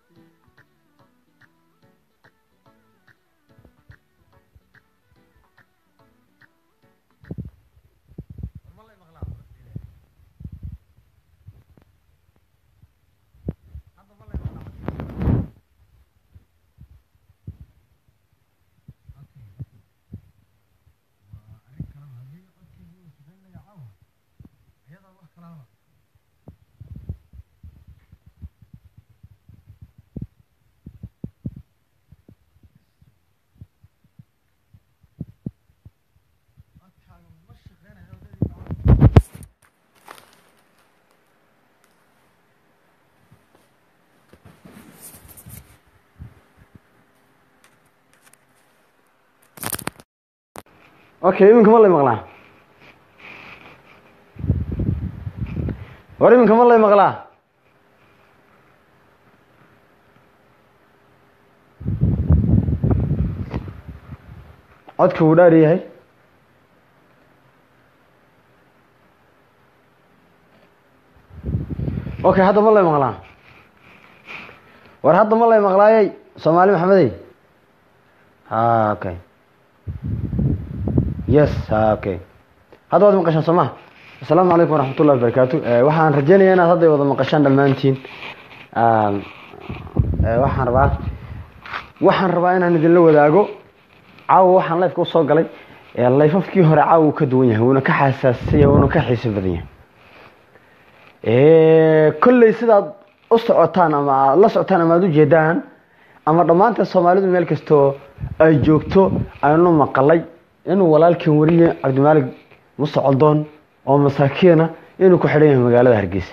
okay iminka ma lay maqlaa war iminka ma lay maqlaa codka wuu dhaar yahay okay hadda ma lay maqlaa war hadda ma lay maqlaayey soomaali maxamedey ha okay yes ha okay hadda waad maqashaan soo maha asalaamu calaykum waraxmat ullahi wabarakaatu waxaan rajeynaya inaad hadday wada maqashaan dhammaantiin waxaan rabaa waxaan rabaa inaan idinla wadaago caawa waxaan lifeka usoo galay layfafkii hore caawa uu ka duwan yahay wuuna ka xasaassan yahay wuuna ka xiiso badan yahay kolley sidaad u socotaan ama aad la socotaan ama aad u jeedaan ama dhammaanteen soomaalidu meel kastoo ay joogto aynu maqalay inuu walaalkeen wariye cabdimaalig muse coldoon oo masaakiina inuu ku xidhan yahay magaalada hargeysa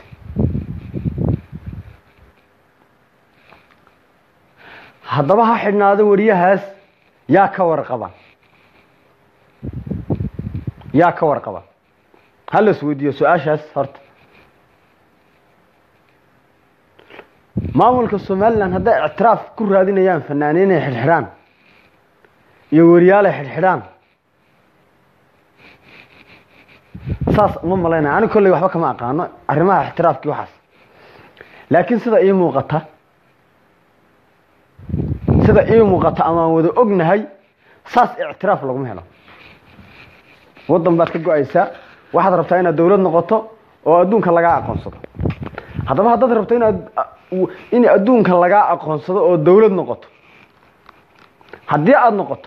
haddaba ha xidhnaado wariyahaas yaa ka warqaba yaa ka warqaba ha la isweydiiyo su-aashaas horta maamulka somalilan hadday ictiraaf ku raadinayaan fanaaniin ay xidhxidhaan iyo wariyaal ay xidhxidhaan saas uma malaynaya ani kolley waxba kama aqaano arrimaha ixtiraafkii waxaas laakiin sida ii muuqata sida ii muuqata amaan wada ognahay saas ictiraaf laguma helo waddan baad ka go-aysaa waxaad rabtaa inaad dawlad noqoto oo adduunka lagaa aqoonsado haddaba haddaad rabto inaad in adduunka lagaa aqoonsado oo dawlad noqoto haddii aada noqoto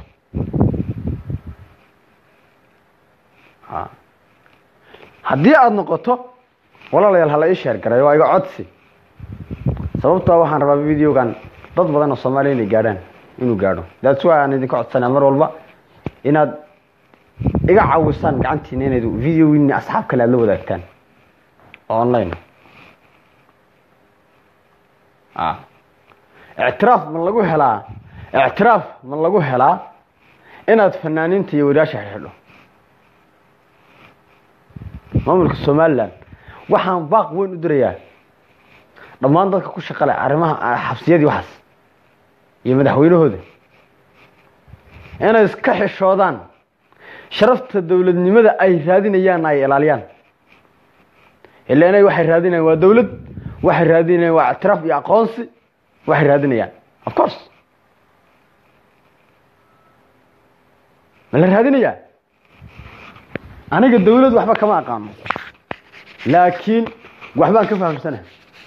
haddii aada noqoto walaalayaal hala ii sheer garay waa iga codsi sababtoa waxaan rabaa videogan dad badan oo soomaaliya inay gaadhaan inuu gaadho that's why aan idinka codsanaa mar walba inaad iga caawisaan gacantiina inayd videogiini asxaab kale aad la wadaagtaan oo online ictiraaf ma lagu helaa ictiraaf ma lagu helaa inaad fanaaniinta iyo wariyaasha xidhxidho maamulka somalilan waxaan baaq weyn u dirayaa dhammaan dadka ku shaqale arrimaha xabsiyadii waxaas iyo madaxweynahooda inay iska xishoodaan sharafta dowladnimada ay raadinayaan ay ilaaliyaan ila inay waxay raadinayaan waa dawlad waxay raadinayaan waa ictiraaf iyo aqoonsi waxay raadinayaan of course ma la raadinayaa aniga dawlad waxba kama aqaano laakiin waxbaan ka fahamsana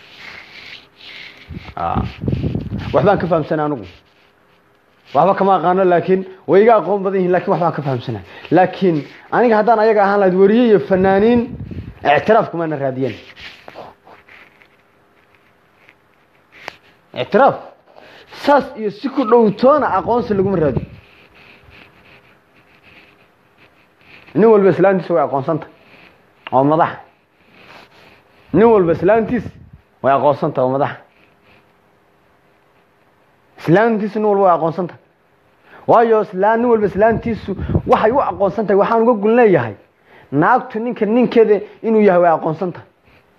waxbaan ka fahamsana anigu waxba kama aqaano laakiin way iga aqoon badan yihin lakin waxbaan ka fahamsana laakiin aniga haddaan ayaga ahaan lahayd wariye iyo fanaaniin ictiraaf kumaana raadiyen ictiraaf saas iyo si ku dhowtoona aqoonsi laguma raadiyo nin walba islaantiisa way aqoonsanta oo madaxa nin walba islaantiisa way aqoonsanta oo madaxa islaantiisu nin walba way aqoonsanta waayo islaan nin walba islaantiisu waxay u aqoonsan tahay waxaan uga gun leeyahay naagtu ninka ninkeeda inuu yahay way aqoonsan tahay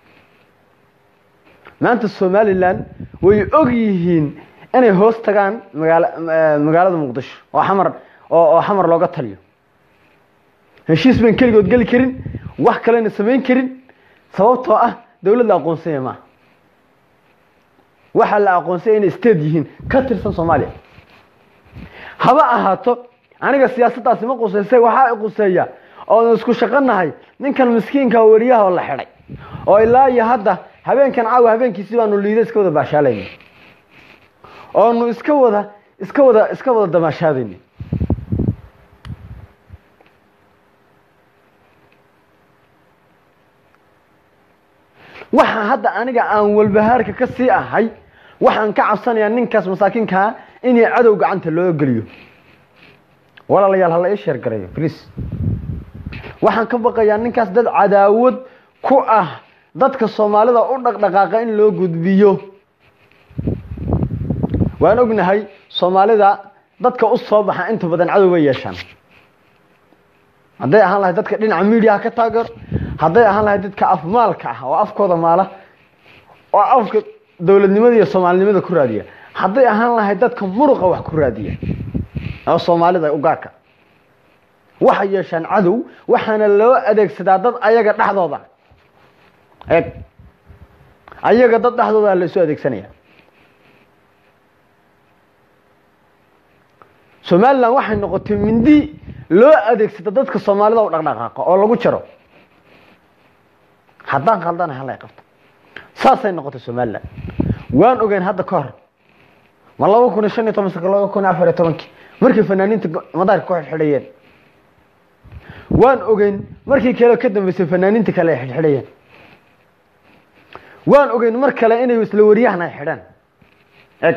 maanta somalilan way og yihiin inay hoos tagaan magaala magaalada muqdisho oo xamar oo oo xamar looga taliyo heshiis baan keligood geli karin wax kalena samayn karin sababtoo ah dawlad la aqoonsanya maaha waxaa la aqoonsaya inay state yihiin ka tirsan soomaaliya haba ahaato aniga siyaasaddaasi ma qusaysa waxaa quseeya oonu isku shaqanahay ninkan miskiinka weriyaha oo la xidhay oo ilaa iyo hadda habeenkan caawa habeenkiisi baanu liida iska wada baashaalayna oonu iska wada iska wada iska wada damaashaadayna waxa hadda aniga aan walbahaarka ka sii ahay waxaan ka cabsanayaa ninkaas masaakiinkaa inay cadow gacanta loo geliyo walaalayaal hala ii sheergarayo please waxaan ka baqayaa ninkaas dad cadaawad ku ah dadka soomaalida u dhaqdhaqaaqa in loo gudbiyo waan ognahay soomaalida dadka u soo baxa inta badan cadow bay yeeshaan hadday ahaan lahay dadka dhinaca miidiyaha ka taageero hadday ahaan lahay dadka afmaalka ah oo afkooda maala oo afka dowladnimada iyo soomaalinimada ku raadiya hadday ahaan lahay dadka muruqa wax ku raadiya oo soomaalida ugaarka waxay yeeshaan cadow waxaana loo adeegsadaa dad ayaga dhexdooda eeg ayaga dad dhexdooda la isu adeegsanaya somalilan waxay noqotay mindi loo adeegsada dadka soomaalida u dhaqdhaqaaqa oo lagu jaro haddaan khaldana halay qabto saasay noqotay somalilan waan ogeyn hadda ka hor ma laba kun iyo shan iyo toban saka laba kun iyo afar iyo tobankii markay fanaaniinta madaarka ku xidhxidhayeen waan ogeyn markii kale ka dambeysay fanaaniinta kale ay xidhxidhayeen waan ogeyn mar kale inay isla wariyahan ay xidhaan eg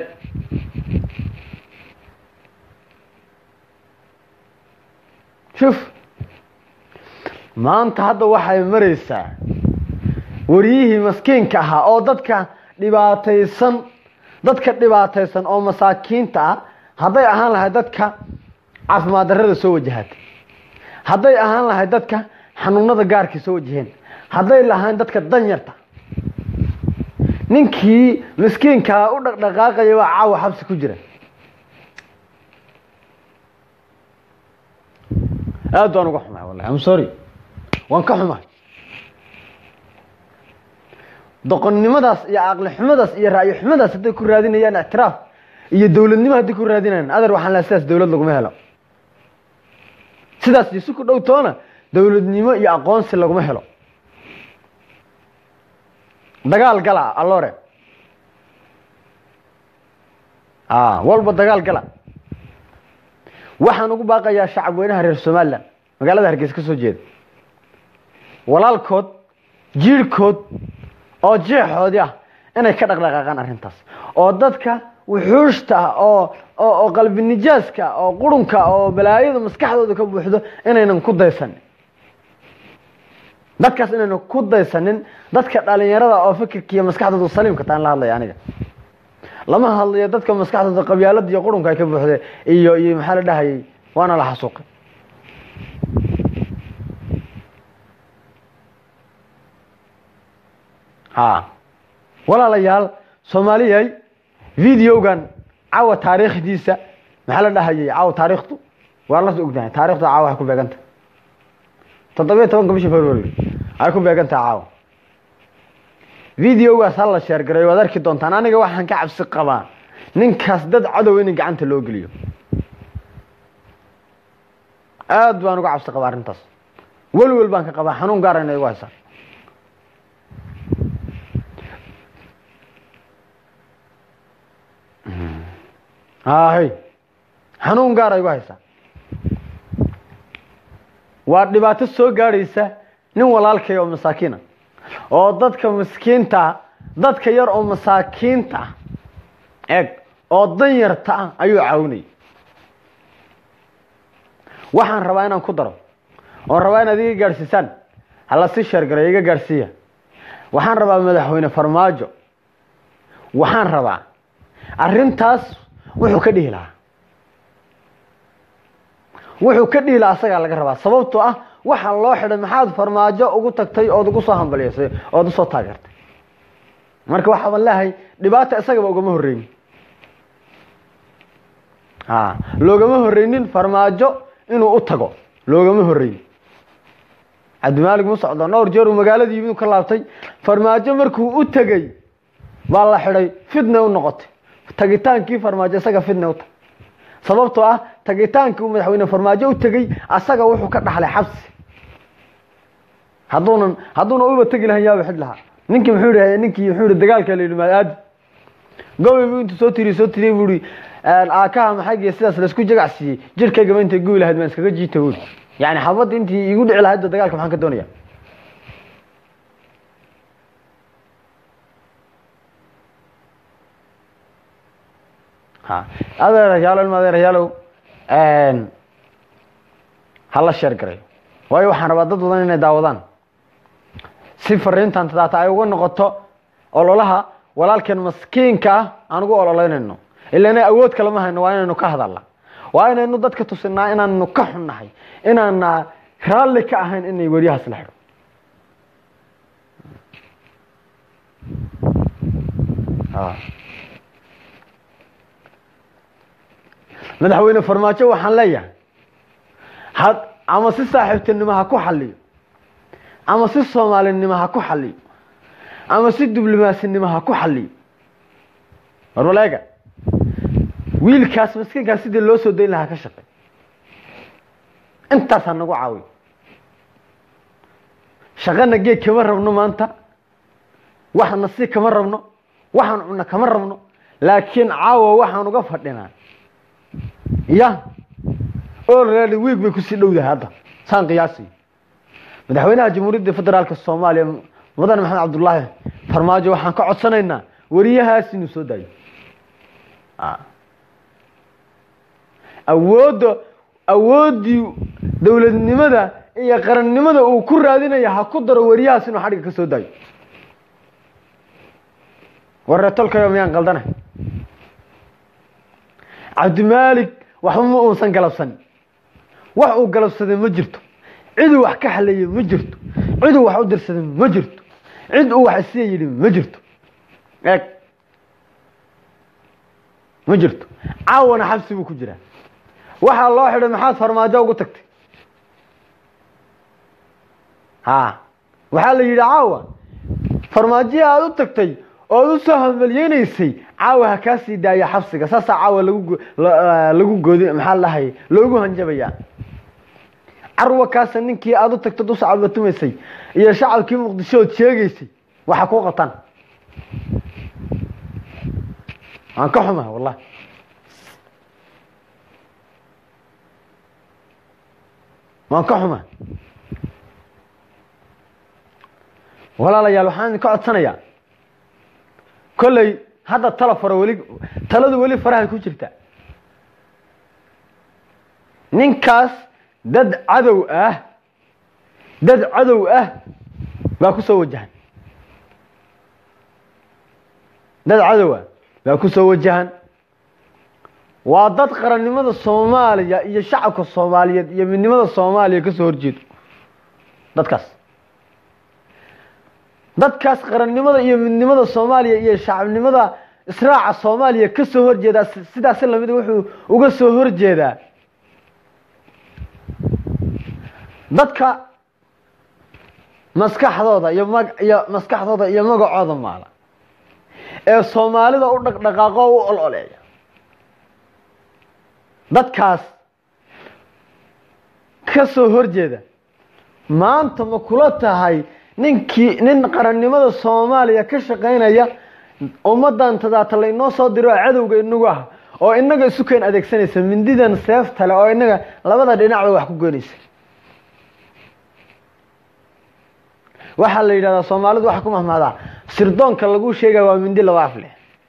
shuf maanta hadda waxay maraysaa wariyihii maskiinka ahaa oo dadka dhibaataysan dadka dhibaataysan oo masaakiinta ah hadday ahaan lahay dadka caafimaad darrada soo wajahatay hadday ahaan lahay dadka xanuunada gaarkii soo wajaheen hadday lahaan dadka danyarta ninkii miskiinkaa u dhaqdhaqaaqaya waa caawa xabsi ku jira aad baan uga xumahay wallahi am sorry waan ka xumahay doqonnimadaas iyo caqli xumadaas iyo ra'yi xumadaas hadday ku raadinayaan ictiraaf iyo dowladnimo hadday ku raadinayaan adar waxaan laha sidaas dowlad laguma helo sidaas iyo si ku dhow toona dowladnimo iyo aqoonsi laguma helo dagaal gala allore a walba dagaal gala waxaan ugu baaqayaa shacab weynaha reer somalilan magaalada hargeysa ka soo jeeda walaalkood jiirhkood oo jeexoodii ah inay ka dhaqdhaqaaqaan arrintaas oo dadka wuxuushta ah oo oo qalbi nijaaska oo qurunka oo balaayada maskaxdooda ka buuxdo inaynan ku daysanin dadkaas inaynan ku daysanin dadka dhalinyarada oo fikirka iyo maskaxdooda saliimka taan la hadlaya aniga lama hadlayo dadka maskaxdooda qabyaalada iyo qurunka ay ka buuxda iyo iyo maxaa la dhahayay waana la xasuuqay ha walaalayaal soomaaliyay videogan cawa taariikhdiisa maxaa la dhahayay cawa taariikhdu waa la ognahay taarikhdu caawa ay ku beeganta toddobiyo tobanka bishii february ay ku beegantaha caawa videogaas ha la sheergaray waad arki doontaan aniga waxaan ka cabsi qabaa ninkaas dad cadow in gacanta loo geliyo aad baan uga cabsi qabaa arrintaas welwel baan ka qabaa xanuun gaara inay igu haysaa hay xanuun gaara igu haysaa waa dhibaato soo gaadhaysa nin walaalkay oo masaakiina oo dadka miskiinta ah dadka yar oo masaakiinta ah eeg oo danyarta ah ayuu caawinayay waxaan rabaa inaan ku daro oon rabaa inaad iga gaadhsiisaan hala si sheergaray iga gaadhsiiya waxaan rabaa madaxweyne farmaajo waxaan rabaa arrintaas wuxuu ka dhihi lahaa wuxuu ka dhihi lahaa asagaa laga rabaa sababtoo ah waxaa loo xidhay maxaad farmaajo ugu tagtay ood ugu soo hambalyaysay ood usoo taageertay marka waxaaban leehay dhibaata isagaba ugama horreynin a loogama horreynin farmaajo inuu u tago loogama horreynin cabdimaalig mu socdo dhowr jeer uu magaaladii yimid ka laabtay farmaajo markuu u tegey baa la xidhay fitna u noqotay tagitaankii farmaajo isaga fitna u tahay sababtoo ah tagitaankii uu madaxweyne farmaajo u tegey asaga wuxuu ka dhaxlay xabsi hadduunan hadduuna uba tegi lahan yaaba xid lahaa ninkii muxuu yihi ninkii muxuu yihi dagaalka la yidhi maad gobay buu intuu soo tiriy soo tiriyey buu ihi aakaha maxaygiya sidaas laisku jagacsiiyey jirkaygaba intay gubi lahayd maan iskaga jiita buuri yani xabadda intii igu dhici lahayd dagaalka maxaan ka doonaya ha adeerayaalo ilma adeerayaalow hala sheer garayo waayo waxaan rabaa dad badan inay daawadaan si fariintan tadaata ay uga noqoto ololaha walaalkeen maskiinka ah aan ugu ololeynayno ilaana awood kalama hayno waa inaynu ka hadalna waa inaynu dadka tusinaa inaanu ka xunnahay inaana raalli ka ahayn inay weriyahaas la xidho madaxweyne farmaajo waxaan leeyahay had ama si saaxiibtinimo ha ku xaliyo ama si soomaalinimo ha ku xaliyo ama si diblimaasinimo ha ku xaliyo warwaleega wiilkaas maskiinkaas sidii loo soo dayn lahaa ka shaqey intaas ha nagu caawiy shaqana geeg kama rabno maanta waxna si kama rabno waxaan cunno kama rabno laakiin caawa waxaan uga fadhinaa ya olready wiig bay kusii dhowdahay hadda saan qiyaasiyo madaxweynaha jamhuuriyadda federaalka soomaaliya mudane maxamed cabdullaahi farmaajo waxaan ka codsanaynaa weriyahaas inuu soo daayo awoodda awooddii dowladnimada iyo qarannimada uu ku raadinaya ha ku daro weriyahaas inuu xadhigga ka soo daayo wareetolkayo miyaan qaldana cabdimaalik waxba ma uusan galabsanin wax uu galabsaday ma jirto ciduu wax ka xaleeyey ma jirto ciduu wax u dirsaday ma jirto cid uu wax isiya yidhi ma jirto eeg ma jirto caawana xabsi buu ku jiraa waxaa loo xidhay maxaad farmaajo ugu tagtay ha waxaa la yidhi caawa farmaajihii aada u tagtay ood u soo hamalyenaysay caawa ha kaa sii daaya xabsiga saasaa caawa lagu lagu goodi maxaa lahay loogu hanjabayaa carwa kaasa ninkii aada u tagtod u sacabatumaysay iyo shacabkii muqdisho ood sheegaysay waxa kuu qataan waan ka xumaha wallahi waan ka xumaha walaalayaal waxaan idinka codsanayaa kolley hadda tala faro weli taladu weli farahay ku jirta ninkaas dad cadow ah dad cadow ah baa ku soo wajahan dad cadow ah baa ku soo wajahan waa dad qarannimada soomaaliya iyo shacabka soomaaliyeed iyo midnimada soomaaliya ka soo horjeedo dadkaas dadkaas qarannimada iyo midnimada soomaaliya iyo shacabnimada israaca soomaaliya ka soo horjeedaa sidaas lamid wuxuu uga soo horjeedaa dadka maskaxdooda iyo mag iyo maskaxdooda iyo magacooda maala ee soomaalida u dhaqdhaqaaqo u ololeeya dadkaas ka soo horjeeda maanta ma kula tahay ninkii nin qarannimada soomaaliya ka shaqaynaya ummadan tadaata laynoo soo diro oo cadowga inagu ah oo inaga isu keen adeegsanaysa mindidan seeftale oo inaga labada dhinacba wax ku goynaysa waxaa la yidhahdaa soomaalidu waxaa ku mahmaadaa sirdoonka lagu sheegaya waa mindi laba af leh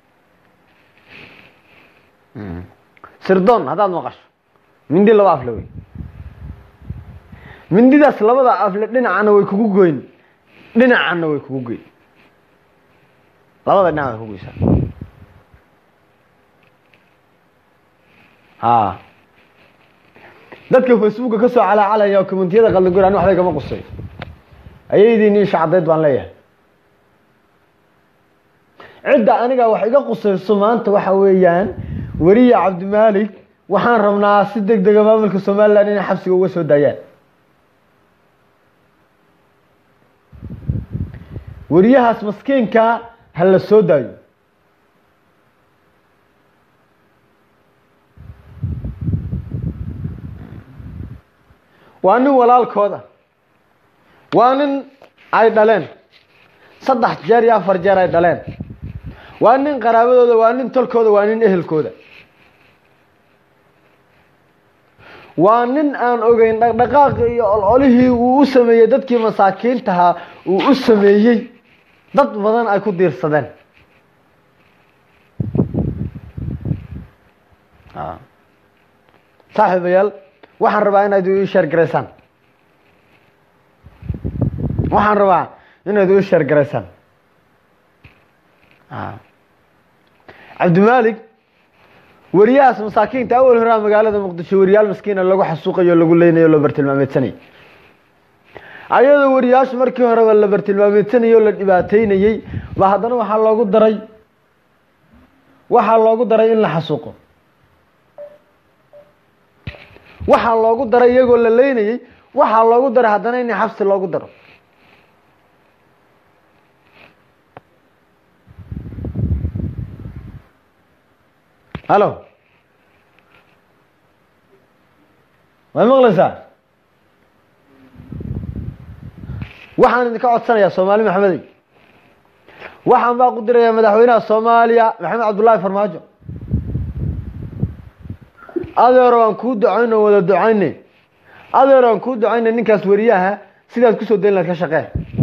sirdoon haddaad maqasho mindi laba afle wey mindidaas labada afle dhinacana way kugu goyn dhinacana way kugu goyn labada dhinac way kugoysaa ha dadka facebooka ka soo calaacalaya oo commentiyada qaldagur ani waxbay kama qusay ayaydiin ii shacdayd baan leeyahay cidda aniga wax iga qusayso maanta waxa weeyaan weriya cabdimaalik waxaan rabnaa si deg dega maamulka somalilan inay xabsiga uga soo daayaan weriyahaas maskiinkaa ha la soo daayo waa nin walaalkooda waa nin ay dhaleen saddex jeer iyo afar jeer ay dhaleen waa nin qaraabadooda waa nin tolkooda waa nin ehelkooda waa nin aan ogeyn dhaqdhaqaaqi iyo ololihii uu u sameeyey dadkii masaakiintahaa uu u sameeyey dad badan ay ku diirsadeen saaxiibayaal waxaan rabaa inaad ii sheergaraysaan waxaan rabaa inaad ii sheergaraysaan cabdimaalik weriyahaas masaakiinta awal horaa magaalada muqdisho weriyaal maskiina lagu xasuuqayo o lagu leynayo o la bartilmaameedsanayay ayadoo weriyaashu markii horeba la bartilmaameedsanayay oo la dhibaateynayey ba haddana waxaa loogu daray waxaa loogu daray in la xasuuqo waxaa loogu daray iyagoo la leynayey waxaa loogu daray haddana in xabsi loogu daro halo way maqlaysaa waxaan idinka codsanayaa soomaali maxamedey waxaan baa ku dirayaa madaxweynaha soomaaliya maxamed cabdullaahi farmaajo adeero aan kuu ducayno wada ducayne adeero aan kuu ducayne ninkaas weriyaha sidaad kusoo dayn lahayd ka shaqee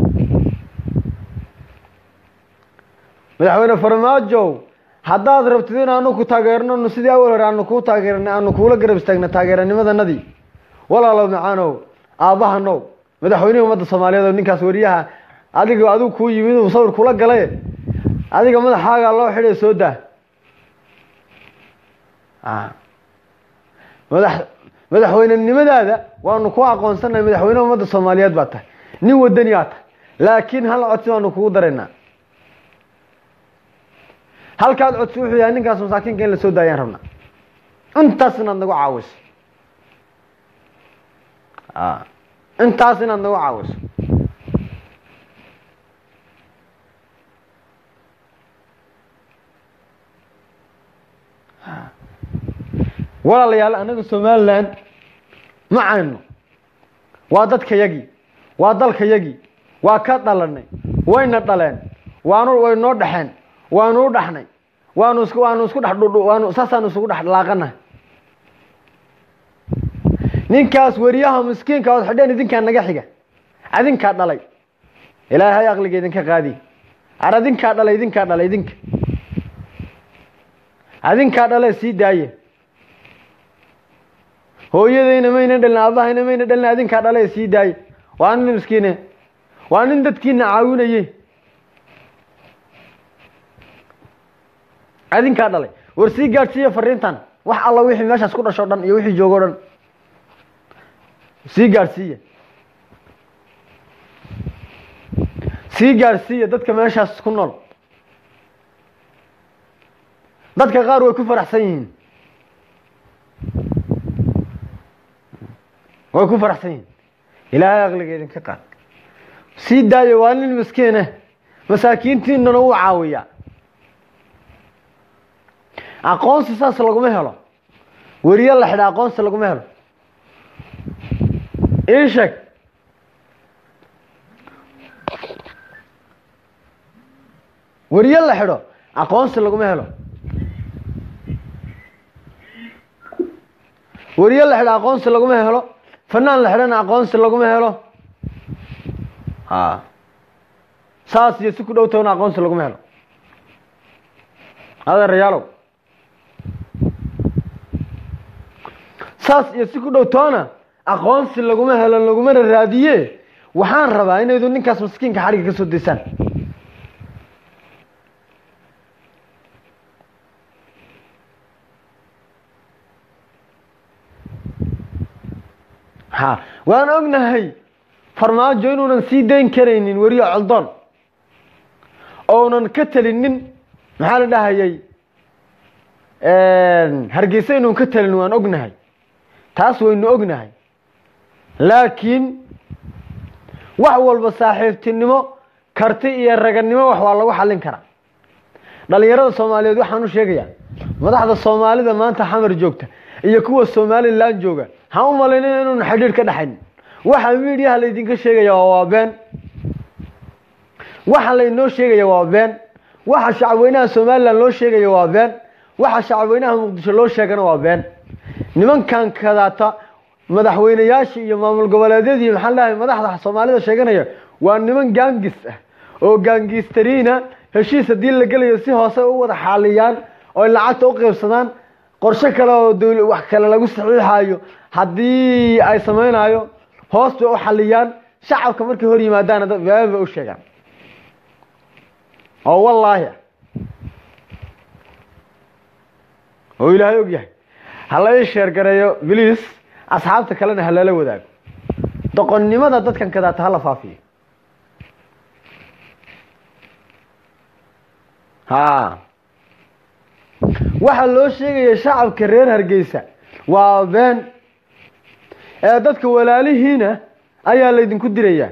madaxweyne farmaajo haddaad rabtid in aanu ku taageerno sidii awal hore aanu kuu taageernay aanu kuula garab istaagna taageeranimadanadii walaalow macaanow aabbahanow madaxweynihii ummadda soomaaliyeed oo ninkaas weriyaha adiga adigu kuu yimid uu sawir kula galay adiga madaxaagaa loo xidhay soo daa madax madaxweynenimadaada waanu ku aqoonsanahay madaxweyneha ummadda soomaaliyeed baa tahay nin wadani aa tahay laakiin hal codsi baanu kugu daraynaa halkaad codsi wuxuu yahay ninkaas masaakiinka in la soo daayaan rabnaa intaas inaad nagu caawiso intaas inaad nagu caawiso walaalayaal anaga somalilan ma cayno waa dadka yagii waa dalka yagii waa ka dhalanay wayna dhaleen waanu way noo dhexeen waanu u dhaxnay waanu is waanu isku dhex dhudhu waanu saasaanu isugu dhex laaqanahay ninkaas weriyaha miskiinka ood xidheen idinkaa naga xiga adinkaa dhalay ilaahay aqliga idinka qaadiy ar adinkaa dhalay idinkaa dhalay idinka adinkaa dhale sii daaye hooyadayna mayna dhalin aabahayna mayna dhalin adinkaa dhale sii daaye waa nin miskiine waa nin dadkiina caawinaye adinkaa dhalay war sii gaadhsiiya fariintan wax alla wixii meeshaas ku dhasho dhan iyo wixii joogo dhan sii gaadhsiiya sii gaadhsiiya dadka meeshaas ku nool dadka qaar way ku faraxsan yihiin way ku faraxsan yihiin ilaahay aqliga idinka qaad sii daayo waa nin miskiineh masaakiintiinana uu caawiyaa aqoonsi saas laguma helo weriye la xidha aqoonsi laguma helo ii sheeg weriye la xidho aqoonsi laguma helo weriye la xidho aqoonsi laguma helo fanaan la xidhana aqoonsi laguma helo a saas iyo si ku dhow towna aqoonsi laguma helo adeerayaalow saas iyo si ku dhow toona aqoonsi laguma helo lagumana raadiye waxaan rabaa inaydu ninkaas maskiinka xadhigga ka soo daysaan ha waan ognahay farmaajo inuunan sii dayn karaynin weriye coldoon ounan ka telinin maxaa la dhahayay hargeysa inuun ka telin waan ognahay taas waynu ognahay laakiin wax walba saaxiibtinimo karti iyo raganimo wax waa lagu xallin karaa dhalinyarada soomaaliyeed waxaan u sheegayaa madaxda soomaalida maanta xamar joogta iyo kuwa somalilan jooga ha u malaynin inuun xidhiidh ka dhexayn waxa miidiyaha laydinka sheegaya waa been waxa laynoo sheegaya waa been waxa shacabweynaha somalilan loo sheegaya waa been waxa shacabweynaha muqdisho loo sheegana waa been nimankan kadaata madaxweyneyaasha iyo maamul goboleedyadii maxaa leeyahay madaxda soomaalida sheeganaya waa niman gaangis ah oo gaangistariina heshiis haddii la gelayo si hoose u wada xaaliyaan oo lacagta u qaybsadaan qorshe kale oo dowla wax kale lagu saxiixayo haddii ay samaynayo hoos bay u xaliyaan shacabka markay hor yimaadaana dad been bay u sheegaan oo wallaahi oo ilaahay og yahay hala ii sheergareeyo bliis asxaabta kalena ha lala wadaago doqonnimada dadkan kadaata hala faafiyo ha waxaa loo sheegaya shacabka reer hargeysa waa been ee dadka walaalihiina ayaa laydinku dirayaa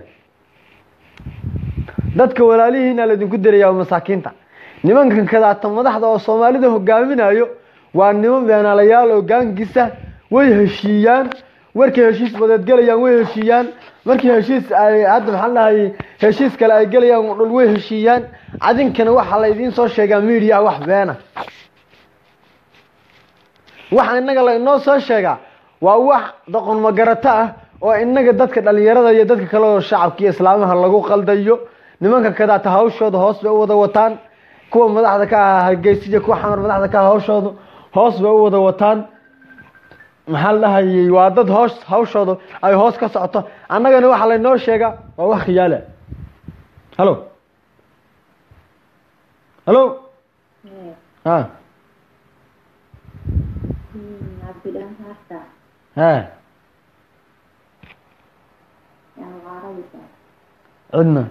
dadka walaalihiina laydinku dirayaa waa masaakiinta nimankan kadaata madaxda oo soomaalida hogaaminayo waa niman beenaalayaal oo gaangisa way heshiiyaan markay heshiis badeed gelayaan way heshiiyaan markii heshiis ay hadda maxaa dhahay heshiis kale ay gelayaan dhul way heshiiyaan adinkana waxaa laydiin soo sheegaa miidiyaha wax beena waxa inaga lainoo soo sheegaa waa wax doqon magarato ah oo inaga dadka dhalinyarada iyo dadka kale oo shacabka iyo islaamaha lagu qaldayo nimanka kadaata hawshooda hoos bay u wada wataan kuwa madaxda ka ahaa hargeysiya kuwa xamar madaxda ka aha hawshooda hoos bay u wada wataan maxaa la dhahayay waa dad hoos hawshooda ay hoos ka socoto annagana waxaa laynoo sheegaa waa wax khiyaala halo halo ha cabdidhaan harta ha yaa waaraysa cidna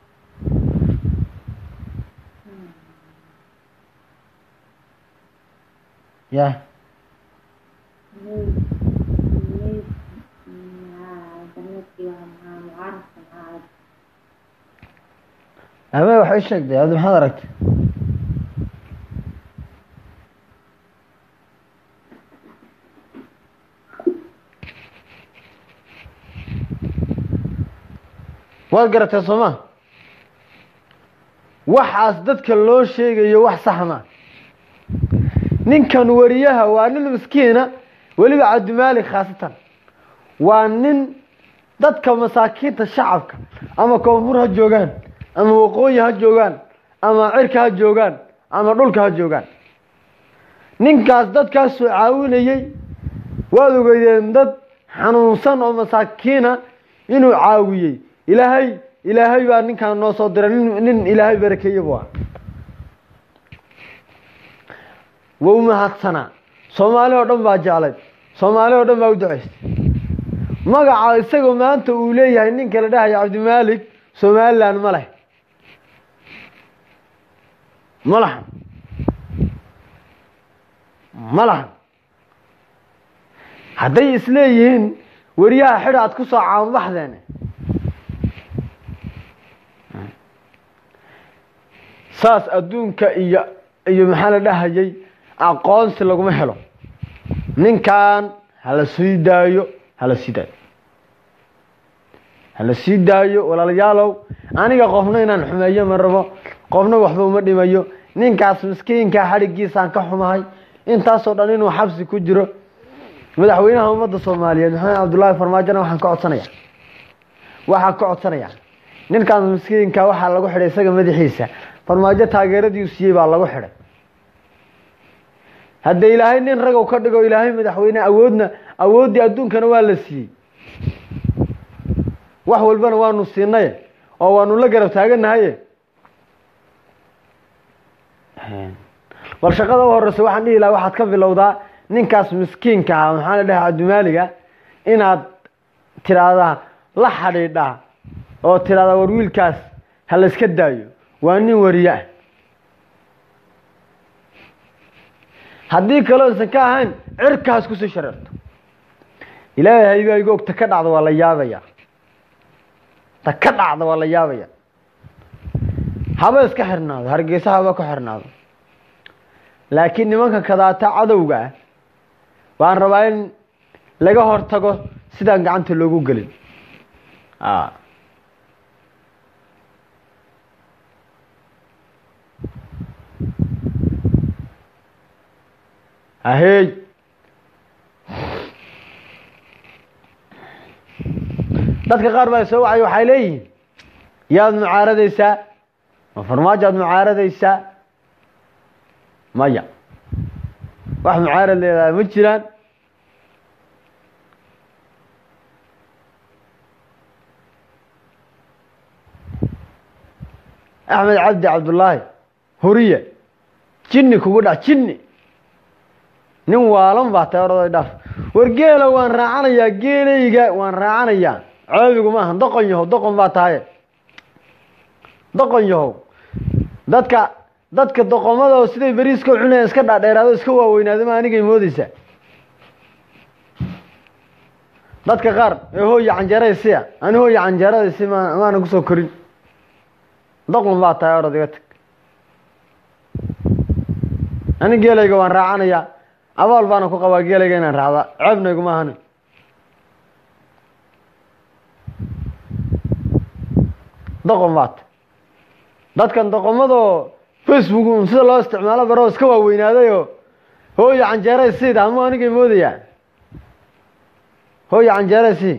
ya ame waxay sheegtay abdi maxaad aragtay waad garatee sooma waxaas dadka loo sheegayo wax saxma ninkan wariyaha waa nin miskiina weliba cabdimaalik khaasatan waa nin dadka masaakiinta shacabka ama koonfur ha joogaan ama waqooyi ha joogaan ama cirka ha joogaan ama dhulka ha joogaan ninkaas dadkaasoo caawinayey waad ogeydeen dad xanuunsan oo masaakiina inuu caawiyey ilaahay ilaahay baa ninkaan noo soo diray nin nin ilaahay barakeeye bu ah wau mahadsanaa soomaali oo dhan baa jeclayd soomaali oo dhan baa u ducaystay magaca isagoo maanta uu leeyahay ninka la dhahayo cabdimaalik somalilan ma leh ma lahan ma lahan hadday isleeyihiin weriyaha xidha aad ku soo caanbaxdeen saas adduunka iyo iyo maxaa la dhahayay aqoonsi laguma helo ninkan hala sii daayo hala sii daayo hala sii daayo walaalayaalow aniga qofna inaan xumeeyo ma rabo qofna waxba uma dhimayo ninkaas miskiinkaa xadhigiisaan ka xumahay intaasoo dhan inuu xabsi ku jiro madaxweynaha ummadda soomaaliyeed maxamed cabdullaahi farmaajona waxaan ka codsanaya waxaan ka codsanaya ninkaas miskiinka waxaa lagu xidhay isaga madaxiisa farmaajo taageeradii siiyey baa lagu xidhay hadda ilaahay nin ragow ka dhigo ilaahay madaxweyne awoodna awooddii adduunkana waa la siiyey wax walbana waanu siinaye oo waanu la garab taaganahaye bal shaqada u horeysa waxaan dhihi lahaa waxaad ka bilowdaa ninkaas miskiinka ah maxaa la dhaha cabdimaaliga inaad tiraahdaa la xadhiidhaa oo tiraahdaa war wiilkaas ha la iska daayo waa nin wariye ah haddii kaloo isan ka ahayn cirkaas kusii shareerto ilaahay baa iga og ta ka dhacda waa la yaabaya ta ka dhacda waa la yaabaya haba iska xirnaado hargeysa haba ku xirnaado laakiin nimanka kadaata cadowga ah waan rabaa in laga hortago sidaan gacanta loogu gelin a ahey dadka qaar baa soo wacay waxay leeyihiin yaad mucaaradaysaa ma farmaajo aad mucaaradaysaa maya wax mucaarad leedahay ma jiraan axmed cabdi cabdullaahi huriye jinni kugu dhac jinni nin waalan baa tahay oraday dhaaf war geela waan raacanayaa geelayga waan raacanayaa coobigu maaha doqon yahow doqon baa tahaye doqon yahow dadka dadka doqomada oo siday beriiska u cunayaan iska dhaadheeraado iska waaweynaado ma anigay moodeysaa dadka qaar ee hooya canjeeraysiya ani hooya canjeeradaysi ma maana kusoo korin doqon baa tahay orod iga tag ani geelayga waan raacanayaa abaal baana ku qabaa geelayga inaan raacda ceebnayguma ahani doqon baata dadkan doqomadoo facebook un sida loo isticmaalo baroo iska waaweynaadayoo hooya canjeeray siida amuu anigay moodayaa hooya canjeeray sii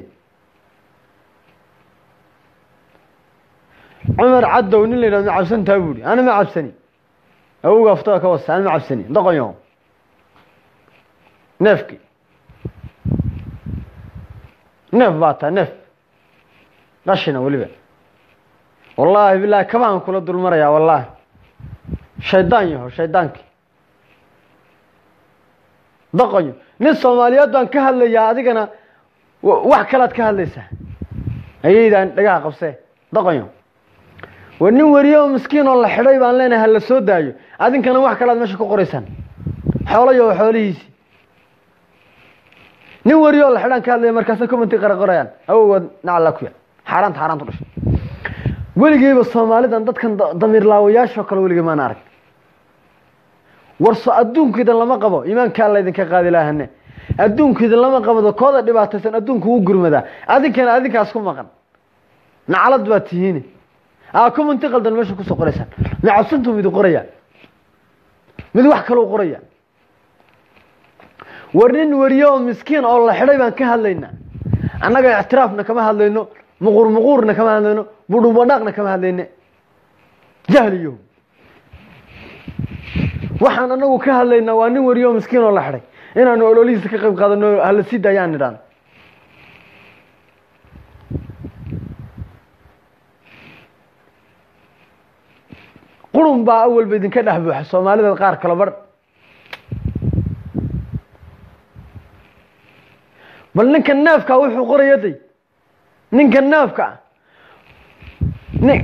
cumar caddow nin la yidhahdo ma cabsantaa buuhi ana ma cabsani awowga aftada ka wasa ana ma cabsani doqon yaho neefki neef baa taa neef qashina weliba wallaahi bilaahi kabaan kula dulmarayaa wallaahi shaydaan yaho shaydaankii doqonyo nin soomaaliyeed baan ka hadlayaa adigana wax kalaad ka hadlaysaa ayaydaan dhagaha qabsee doqonyo war nin weriye oo miskiin oo la xidhay baan leenahay ha la soo daayo adinkana wax kalaad meesha ku qoraysaan xoolayo xoolihiisii nin weriye oo la xidhaan ka hadlaya markaasa commenti qara qorayaan awowgood nacala kuya xaaraanta xaaraanta u dhashay weligeyba soomaalidan dadkan damiir laawayaashoo kale weligey maana arag warso adduunkiidan lama qabo iimaankaa laydinka qaadi laahane adduunkiidan lama qabado kooda dhibaataysan adduunku u gurmadaa adinkana adinkaas ku maqan nacalad baa tihiine aa commenti qaldan meesha kusoo qoraysaan macabsantuu mid qoraya mid wax kalou qoraya war nin weriye oo miskiin oo la xidhay baan ka hadlaynaa annaga ictiraafna kama hadlayno muquur muquurna kama hadlayno budhubadhaaqna kama hadlayne jahliyo waxaan anagu ka hadlaynaa waa nin weriye oo miskiin oo la xidhay inaanu ololihiisa ka qayb qaadano hala sii daayaan nidhaano qurun baa awalba idinka dhex buuxa soomaalida qaar kala barh bal ninka neefka wuxuu qoraya day ninka neefka ah ni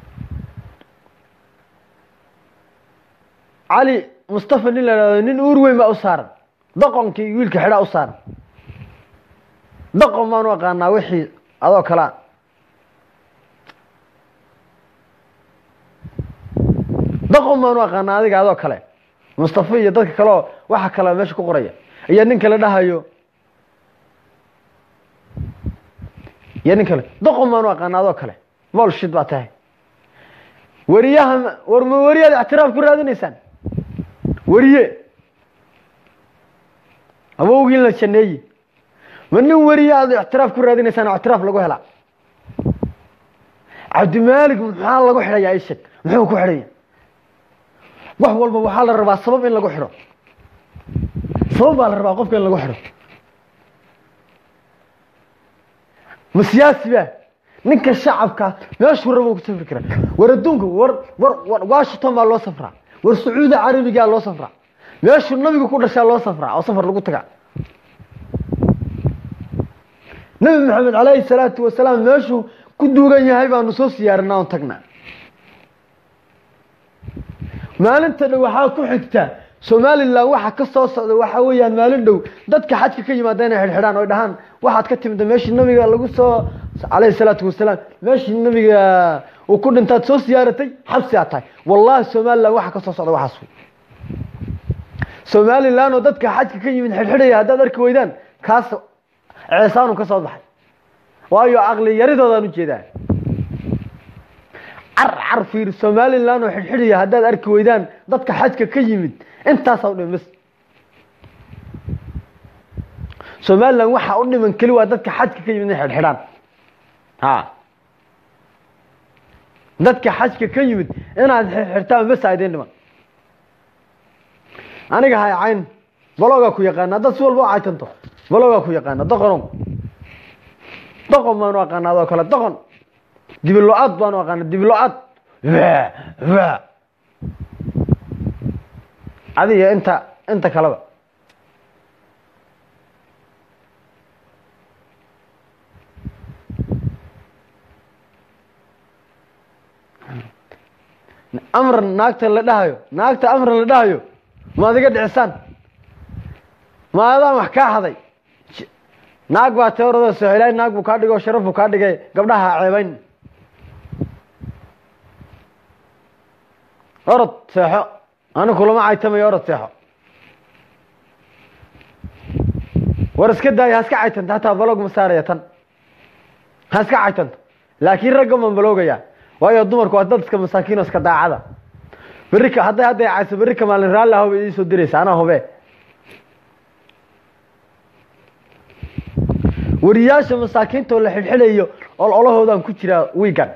cali mustafa nin la ihahdo nin uur weyn baa u saaran doqonkii wiilka xidhaa u saaran doqon baan u aqaanaa wixii adoo kalea doqon baan u aqaanaa adiga adoo kale mustafa iyo dadka kale oo waxa kale meesha ku qoraya iyo nin kale dhahayo iyo nin kale doqon baan u aqaana adoo kale bolshid baa tahay weriyaha war ma weriyaad ictiraaf ku raadinaysaan weriye awowgii la janeeye ma nin weriye aad ictiraaf ku raadinaysaan oo ictiraaf lagu helaa cabdimaalik maxaa lagu xidhayaa isheg muxuu ku xidhaya wax walba waxaa la rabaa sabab in lagu xidho sabab baa la rabaa qofka in lagu xidho ma siyaasi ba ninka shacabka meeshuu rabo ku safri kara war adduunka war war war washington baa loo safraa war sacuudi carabigaa loo safraa meeshuu nabiga ku dhashaa loo safraa oo safar lagu tagaa nabi maxamed calayhi salaatu wasalaam meeshuu ku duugan yahay baanu soo siyaarinaa on tagnaa maalinta dhow waxaa ku xigta somalilan waxa ka soo socda waxaa weeyaan maalin dhow dadka xajka ka yimaada inay xidhxidhaan oy dhahaan waxaad ka timida meeshii nabiga lagu soo calayhi salaatu wasalaam meeshii nabiga uu ku dhintaad soo siyaaratay xabsi aad tahay wallahi somalilan waxa ka soo socda waxaas wey somalilan oo dadka xajka ka yimid xidhxidhaya haddaad arki weydaan kaas ceesaanu ka soo baxay waayo aqli yaridoodaan ujeedaa car car fiir somalilan oo xidhxidhiya haddaad arki weydaan dadka xajka ka yimid intaasaa u dhiman bas somalilan waxaa u dhiman keli waa dadka xajka ka yimid inay xidhxidhaan ha dadka xajka ka yimid inaad xirxirtaan bas aydin dhiman aniga hay cayn balogaa ku yaqaana haddaad si walba u caytanto balogaa ku yaqaana doqonow doqon baanu aqaana adoo kale doqon dibilo-aad baanu aqaana dibilo-aad adiga inta inta kaleba amran naagta la dhahayo naagta amran la dhahayo ma adiga dhicisaan ma adaan wax kaa haday naag baa teorada sohelaay naag buu kaa dhigay oo sharaf buu kaa dhigay gabdhaha ceebayn orod seexo anigu kulama caytamayo orod seexo war iska daayo ha iska caytanta hataa balog ma saaraya tan ha iska caytanto laakiin ragga maan baloogayaa waayo dumarku waa dad iska masaakiin oo iska daacada berri ka hadday hadday cayso berri ka maalin raalli ahoba idii soo diraysa anaa hube wariyaasha masaakiinta oo la xidhxidhayo ololahoodaan ku jiraa wiigan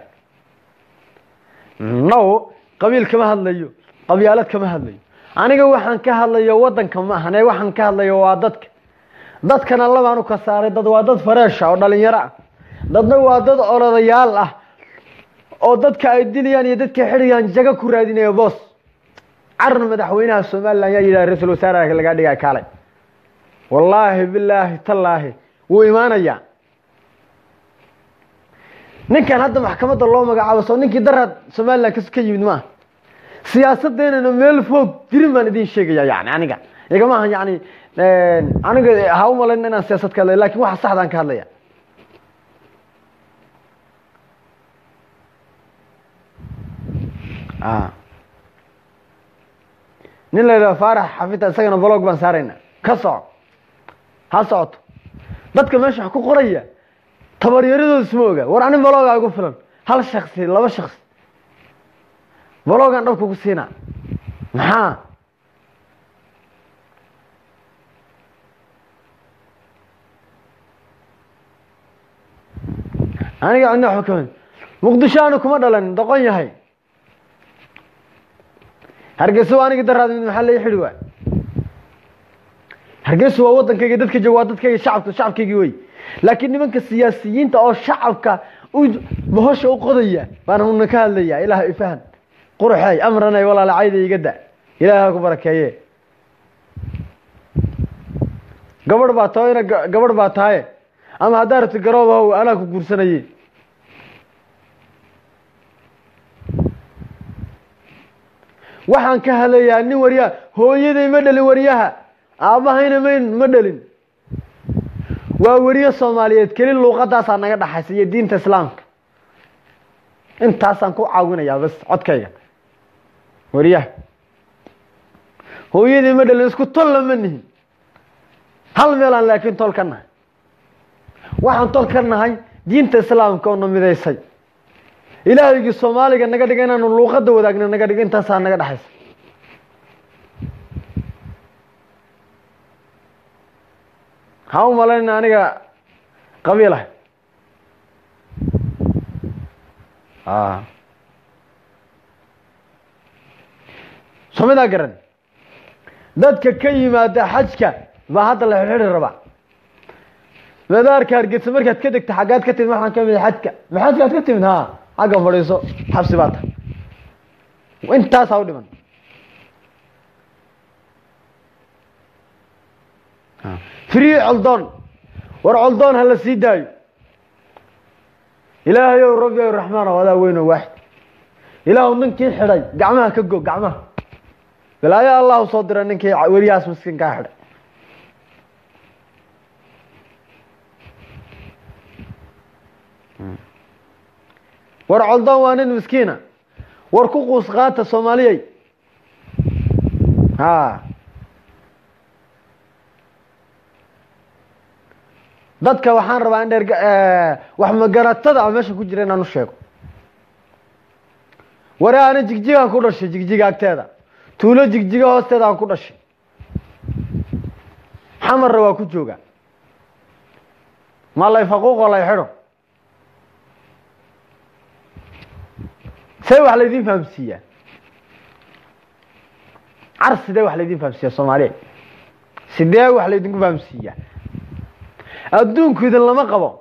now qabiil kama hadlayo qabyaalad kama hadlayo aniga waxaan ka hadlayo waddanka ma ahane waxaan ka hadlayo waa dadka dadkana labaan u ka saaray dad waa dad fareesha oo dhalinyaro ah dadna waa dad olodayaal ah oo dadka ay dilayaan iyo dadka xidhayaan jago ku raadinaya boos carar madaxweynaha somalilan yaa yidhaha ra-iisul wasaaraha lagaa dhigaa kaalay wallaahi bilaahi tallaahi wuu imaanayaa ninkan hadda maxkamadda loo magacaabo soo ninkii daraad somalilan kas ka yimid maaha siyaasadeynana meel foog jirin baan idin sheegaya yani aniga igama aha yani aniga ha u malayn inaan siyaasad ka hadlay lakin waxa saxdaan ka hadlaya nin la yidhaha faarax xafita isagana blog baan saarayna ka soco ha socoto dadka meesha wax ku qoraya tabaryaradooda isma oga war anin balogaa igu filan hal shaksi laba shaksi balogaan dhabka ku siina maxaa aniga cidna waxba kama muqdisho aanu kuma dhalan doqon yahay hargeysa waa anigi daraad mid maxaa lai xidhi waay hargeysa waa waddankayga dadka jooga waa dadkayga shacabka shacabkaygii wey laakiin nimanka siyaasiyiinta oo shacabka u bahosha u qodaya baan una ka hadlaya ilaah ifahan quruxey amranay walaala cayda iga da ilaah ha ku barakeeye gabadh baa tao ina gabadh baa tahaye ama haddaa rabti garoob ahow anaa ku guursanaye waxaan ka hadlayaa nin waryaha hooyaday ma dhalin waryaha aabbahayna mayn ma dhalin waa weriye soomaaliyeed keli luuqadaasaa naga dhaxaysa iyo diinta islaamka intaasaan ku caawinayaa bas codkayga wariyaha hooyadii ma dhalin isku tol lama nihin hal meelaan laakiin tol ka nahay waxaan tol ka nahay diinta islaamka oo na midaysay ilaahaygii soomaaliga naga dhiga inaanu luuqada wadaagna naga dhigo intaasaa naga dhexaysa ha u malayna aniga qabiilah somidaa garan dadka ka yimaada xajka baa hadda la xirxiri rabaa madaarka hargeysa markaad ka degta xaggaad ka timid waxaan ka mid xajka ma xajkaad ka timid ha xagga fadhiiso xabsi baa tahay intaasaa u dhiman free coldoon war coldoon ha la sii daayo ilaahay ow rabbi ow raxmaan ow adaa weyn oo waaxid ilaahu ninkii xidhay gacmaha ka go gacmaha balaayo allahu soo dira ninkii weriyahaas miskiinkaa xidhay war coldoon waa nin miskiina war ku quus qaata soomaaliyey ha dadka waxaan rabaa in dheer wax magaratada a meesha ku jira inaan u sheego ware ana jigjigaan ku dhashay jigjiga agteeda tuulo jigjiga hoosteeda aan ku dhashay xamarna waa ku jooga ma lay faquuqo lay xidho see wax laydin fahamsiiyaa car sidee wax laydin fahamsiiyaa soomaaliya sidee wax laydinku fahamsiiyaa adduunku idin lama qabo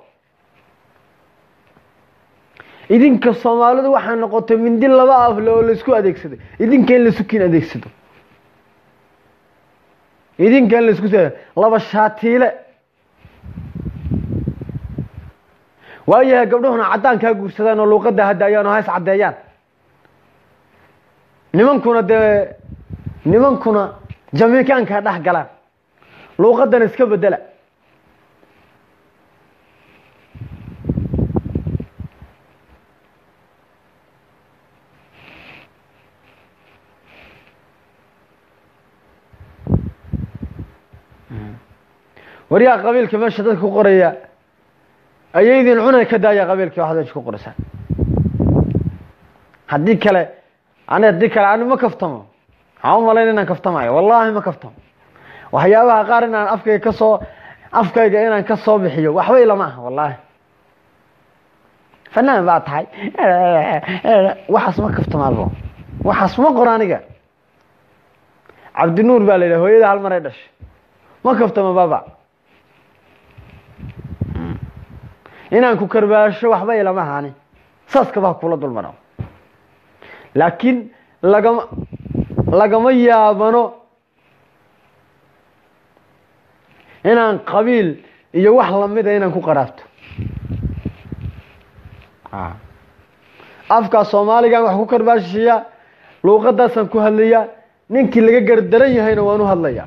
idinka soomaalidu waxay noqotay mindi laba afle oo laisku adeegsaday idinka in laisu kin adeegsado idinka in laisku laba shaatiile waayahay gabdhuhuna caddaankaa guursadaan oo luuqadda hadaayaan oo hays caddeeyaan nimankuna dee nimankuna jamiikaankaa dhex galaan luuqaddana iska bedela waryaa qabiilka meesha dadka ku qoraya ayaydin cunay ka daaya qabiilka waxaad meesha ku qoraysaan haddii kale ani haddii kale ani ma kaftamo waxaan u malayn inaan kaftamayo wallaahi ma kaftamo waxyaabaha qaar inaan afkayga ka soo afkayga inaan ka soo bixiyo waxba ilama aha wallaahi fanaan baa tahay waxaas ma kaftamaabo waxaas ma qor aniga cabdinuur baa la yidhaha hooyada hal maray dhashay ma kaftamo baba inaan ku karbaasho waxba ilama ahani saaskaba kula dulmaro laakiin lagama lagama yaabano inaan qabiil iyo wax lamida inaan ku qaraabto afkaa soomaaligaan wax ku karbaashiya luuqadaasaan ku hadlaya ninkii laga gardaran yahayna waan u hadlaya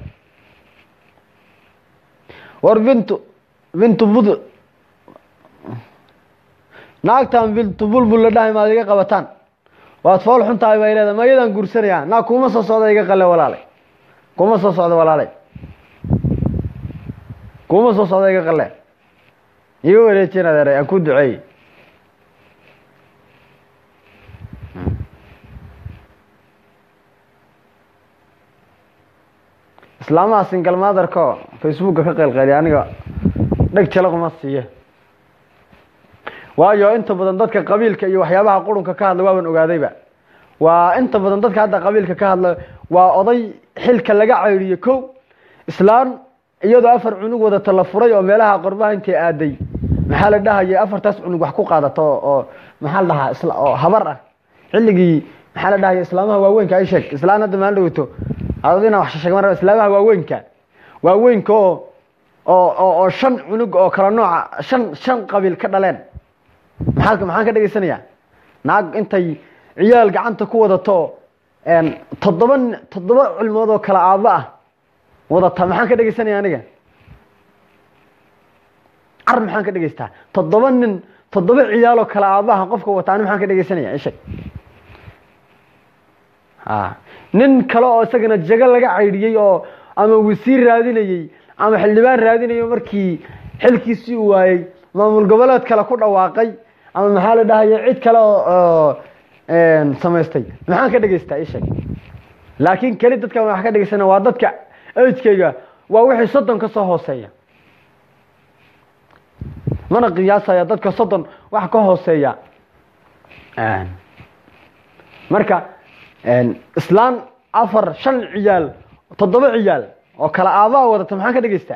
war bintu bintu bud naagtan bintu bulbul la dhahay maad iga qabataan waad fool xun tahay bay leedahay ma iyadaan guursanaya naag kuma soo socda iga qale walaalay kuma soo socda walaalay kuma soo socda iga qale iga wareejin adeeray aan ku duceeyey islaamaha singal maadarko facebooka ka qeylqeeliya aniga dheg jalaquma siiye waayo inta badan dadka qabiilka iyo waxyaabaha qurunka ka hadla waaban ogaadayba waa inta badan dadka hadda qabiilka ka hadla waa oday xilka laga ceyriyo kow islaan iyadoo afar cunug wadata la furay oo meelaha qorbaha intay aaday maxaa la dhahaya afartaas cunug wax ku qaadato oo maxaa la dhahaa oo habar ah xilligii maxaa la dhahaya islaamaha waaweynka ay sheeg islaan hadda maal dhaweyto adina wax sheeg mar islaamaha waaweynka waaweynka oo oo oo shan cunug oo kala nooca shan shan qabiil ka dhaleen maxaa maxaan ka dhegaysanayaa naag intay ciyaal gacanta ku wadato toddoba toddoba cilmood oo kala aabo ah wadata maxaan ka dhegaysanaya aniga car maxaan ka dhegaystaa toddoba nin toddoba ciyaaloo kala aabaha qofka wata ani maxaan ka dhegaysanaya isheg a nin kale oo isagana jago laga caydhiyey oo ama wasiir raadinayey ama xildhibaan raadinayo markii xilkiisii u waayey maamul goboleed kale ku dhawaaqay ama maxaa la dhahaya cid kale oo samaystay maxaan ka dhegaystaa isheg laakiin keli dadkan wax ka dhegaysana waa dadka agekeyga waa wixii soddon ka soo hooseeya mana qiyaasaya dadka soddon wax ka hooseeya marka islaan afar shan ciyaal toddoba ciyaal oo kala aabaa wadata maxaan ka dhegaystaa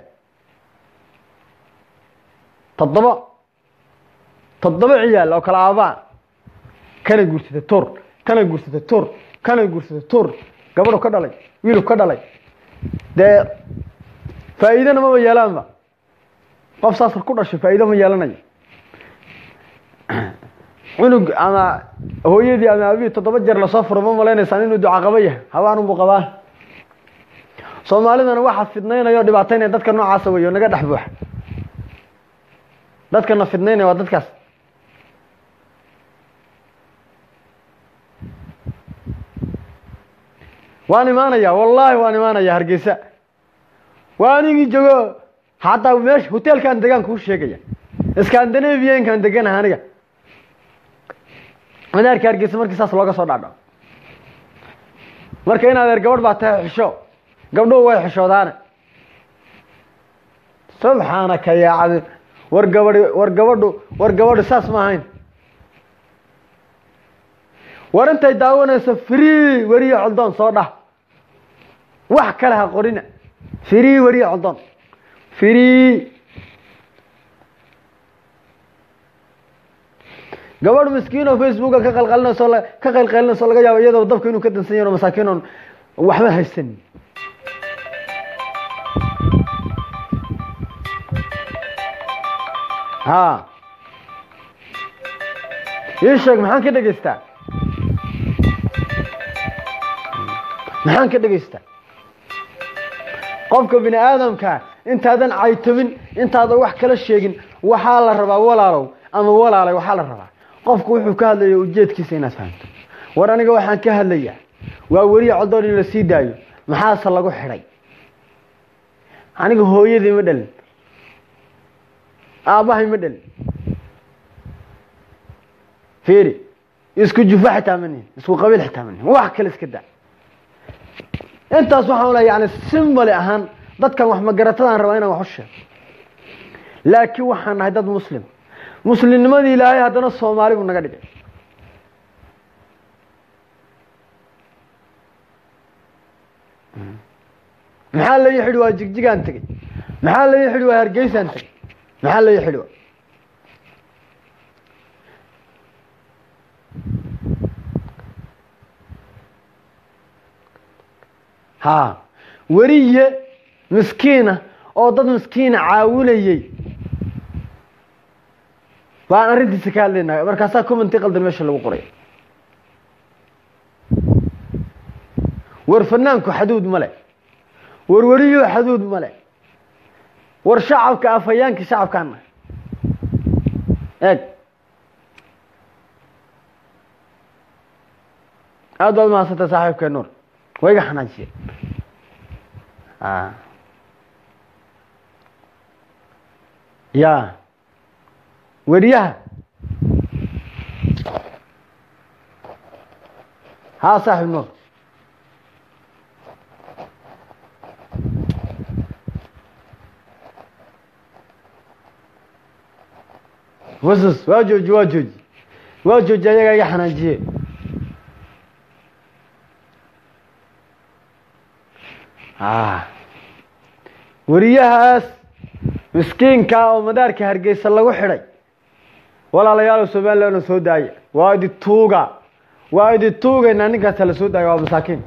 toddoba toddoba ciyaal oo kala aabaa kana guursata tur kana guursata tur kana guursata tur gabadhu ka dhalay wiilu ka dhalay dee faa'iidana maba yeelaanba qof saas ku dhashay faa'iido ma yeelanayo cunug ama hooyadii ama aabihii toddoba jeer lasoo furo ma maleynaysaan inuu ducaqabo yahay habaanunbuu qabaa soomaalidana waxaa fidnaynaya o dhibaataynaya dadka noocaasa wey oo naga dhex buuxa dadkana fidnaynaya waa dadkaas waan imaanaya wallaahi waan imaanaya hargeysa waa anigii jogo hadda meesha hoteelkan degaan kuu sheegaya scandinaviankan deganaha aniga madaarka hargeysa markii saas looga soo dhaadho marka in adeer gabadh baa tahay xisho gabdhuhu way xishoodaane subxaanaka yaa cadi war gabadhi war gabadhu war gabadhu saas ma ahayn war intay daawanayso free weriye coldoon soo dhah wax kale ha qorina free weriye coldoon free gabadh miskiin oo facebooka ka qalqalinayso ka qalqalinayso laga yaabo iyadoo dabka inuu ka dansan yaho masaakiin oon waxba haysan ha ii sheeg maxaan ka dhegaystaa maxaan ka dhegaystaa qofka bini aadamka intaadan caytamin intaadan wax kala sheegin waxaa la rabaa walaalow ama walaalay waxaa la rabaa qofku wuxuu ka hadlaya ujeedkiisa inaad fahamto war aniga waxaan ka hadlayaa waa weriye codoon in la sii daayo maxaase lagu xidhay aniga hooyadii ma dhalin aabbahay ma dhalin fiiri isku jufa xitaa ma nihin isku qabiil xitaa ma nihin wax kale iska daa intaas waxaan leeya yani simbali ahaan dadkan wax magaratadaan rabaa inaan wax u sheego laakiin waxaan nahay dad muslim muslimnimadii ilaahay haddana soomaali buu naga dhigay maxaa la xidhi waa jigjigaan tegey maxaa la xidhi waa hargeysaan tegey maxaa la xidhi waa ha weriye miskiina oo dad miskiina caawinayey baan arrintiisa ka hadlaynaa markaasaa commenti qaldan meesha lagu qoray war fanaanku xaduud ma le war weriyo xaduud ma le war shacabka afhayaanka shacabkaana eeg aad baad mahadsantay saaxiibkee nuur waa iga xanaajiye ya weriyaha haa saaxib nuur wasus waa jooji waa jooji waa jooji ayagaa iga xanaajiye weriyahaas miskiinka oo madaarka hargeysa lagu xidhay walaalayaal somalilan soo daaya waa idi tuuga waa idi tuugaynaa ninkaas la soo daaya waa masaakiin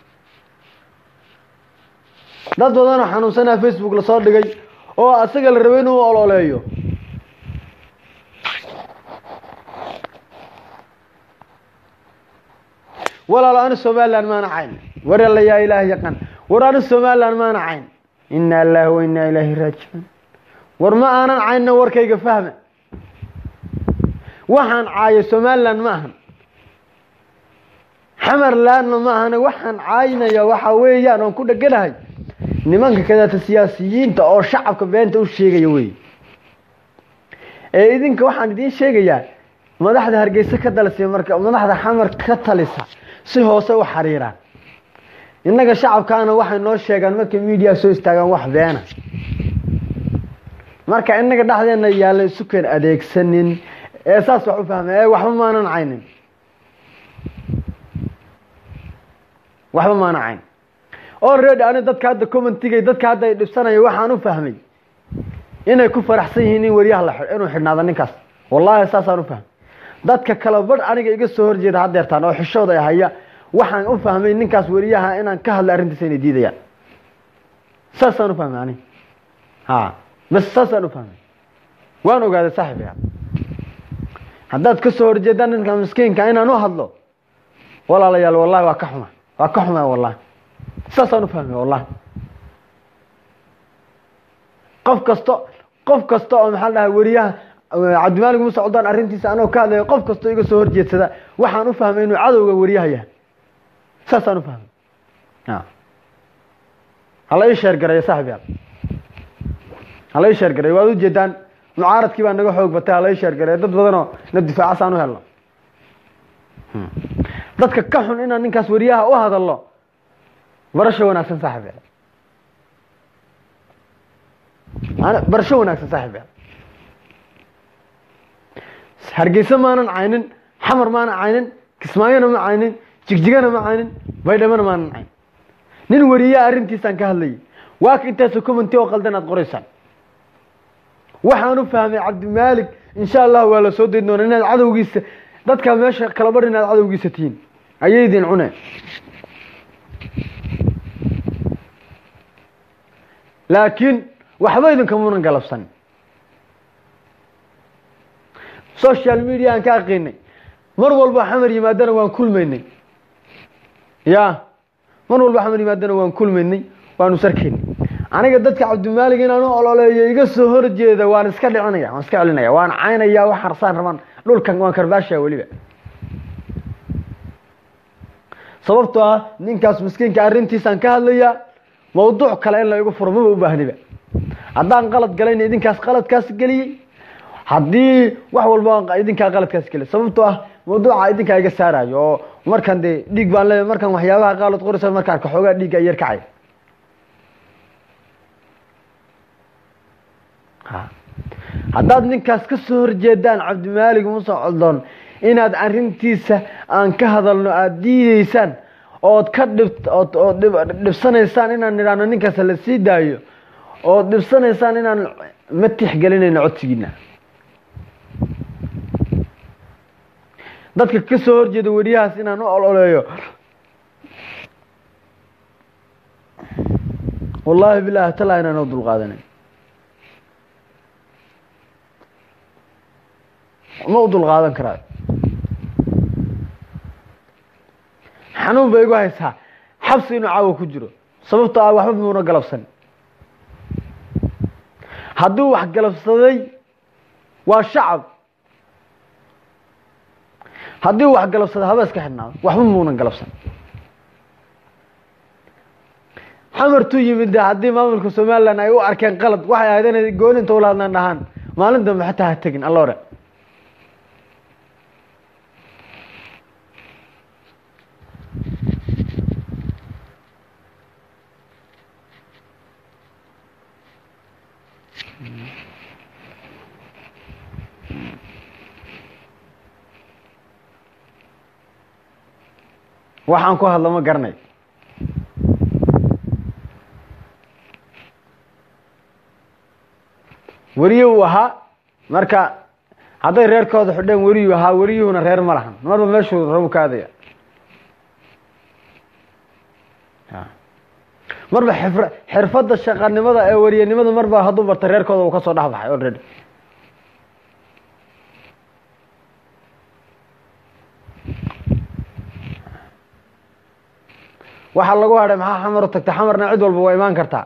dad badanoo xanuunsanaa facebook lasoo dhigay oo asaga la rabay inuu ololeeyo walaalo anu somalilan maana cayn war alla yaa ilaah yaqaan war anu somalilan maana cayn ina allahi wa inaa ilaahi raajicuun war ma aanan caynna warkayga fahma waxaan caayo somalilan ma ahan xamarlandna ma ahane waxaan caynaya waxa weeyaan oon ku dheganahay nimanka kadaata siyaasiyiinta oo shacabka beenta u sheegaya wey ee idinka waxaan idiin sheegayaa madaxda hargeysa ka dalisa marka madaxda xamar ka talisa si hoose u xariiraan innaga shacabkaana waxay noo sheegaan markay media soo istaagaan wax beena marka innaga dhexdeena yaalla isukeen adeegsanin ee saas wax u fahmay ee waxba maanan caynin waxba maanan cayn already ani dadka hadda commentigay dadka hadda ay dhibsanayo waxaan u fahmay inay ku faraxsan yihiin in weriyaha la inuu xidhnaado ninkaas wallaahi saasaan u fahmay dadka kala badh aniga iga soo horjeeda haddeertaan oo xishooda ay haya waxaan u fahmay ninkaas weriyaha inaan ka hadla arrintiisa inay diidayaan saasaan u fahmay ani ha bas saasaan u fahmay waan ogaaday saaxiibaya haddaad ka soo horjeedaan ninka miskiinka inaan u hadlo walaalayaal wallahi waa ka xuma waa ka xuma wallahi saasaan u fahmay wallahi qof kasto qof kasta oo maxaa dhahay weriyaha cabdimaalig muuse codaan arrintiisa anoo ka hadlayo qof kastoo iga soo horjeedsada waxaan u fahmay inuu cadowga weriyaha yahay saasaan u fahmay hala ii sheer garaya saaxib yaal halay sheergaray waad ujeedaan mucaaradkii baa naga xoog batay halay sheergaray dad badanoo na difaacasaan u helno dadka ka xun inaan ninkaas wariyaha u hadalno barasho wanaagsan saaxib yaal Ana- barasho wanaagsan saaxib yaal hargeysa maanan caynin xamar maanan caynin kismaayona ma caynin jigjigana ma caynin baydhamana maanan caynin nin wariyaa arrintiisaan ka hadlayay waa ka intaasoo commenti oo qaldan aad qoraysaan waxaan u fahmay cabdimaalik insha allah waa la soo dayn doonaa inaad cadowgiisa dadka meesha kala bar inaad cadowgiisa tihiin ayay idin cuneen laakiin waxba idinkamunan galabsan social media aan ka aqiinay mar walba xamar yimaadana waan kulmaynay ya mar walba xamar yimaadana waan kulmaynay waanu sarkaynay aniga dadka cabdimaalig inaan u ololeeyo iga soo horjeeda waan iska dhicinaya waan iska celinaya waan caynaya wax harsaan rabaan dhulkan waan karbaashaya weliba sababtoo ah ninkaas miskiinka arrintiisaan ka hadlaya mawduuc kale in la igu furo maba u baahniba haddaan qalad galayna idinkaas qaladkaas geliyey haddii wax walba idinkaa qaladkaas geliyay sababtoo ah mawduuca idinkaa iga saarayo oo markan dee dhiig baan leeyahay markaan waxyaabaha qaalad qoraysa markaan ka xoogaa dhiigga yar kacay ha haddaad ninkaas ka soo horjeedaan cabdimaalig muuse coldoon inaad arrintiisa aan ka hadalno aada diideysaan ood ka dhib ood ood dhib dhibsanaysaan inaan nidhaahno ninkaas la sii daayo ood dhibsanaysaan inaan ma tixgelinayno codsigiina dadka ka soo horjeeda weriyahaas inaan u ololeeyo wallaahi bilaahi talaa inaan u dulqaadanay ma u dulqaadan karaa xanuun bay igu haysaa xabsi inuu caawa ku jiro sababtoo ah waxba muuna galabsan hadduu wax galabsaday waa shacab haddii uu wax galabsaday haba iska xidhnaado waxba muunan galabsan xamartuu yimid de haddii maamulka somalilan ay u arkeen qalad waxay ahayd inay gooninta ula hadlaan dhahaan maalin dambe xataa ha tegin alloore waxaan ku hadla ma garanay weriye uu ahaa marka hadday reerkooda xidheen weriyuu ahaa weriyuhuna reer ma lahan marba meeshuu rabu ka adaya marba xifr xirfadda shaqanimada ee weriyanimada marba hadduu barta reerkooda uu ka soo dhex baxay already waxaa lagu hadhay maxaa xamar u tagta xamarna cid walba waa imaan kartaa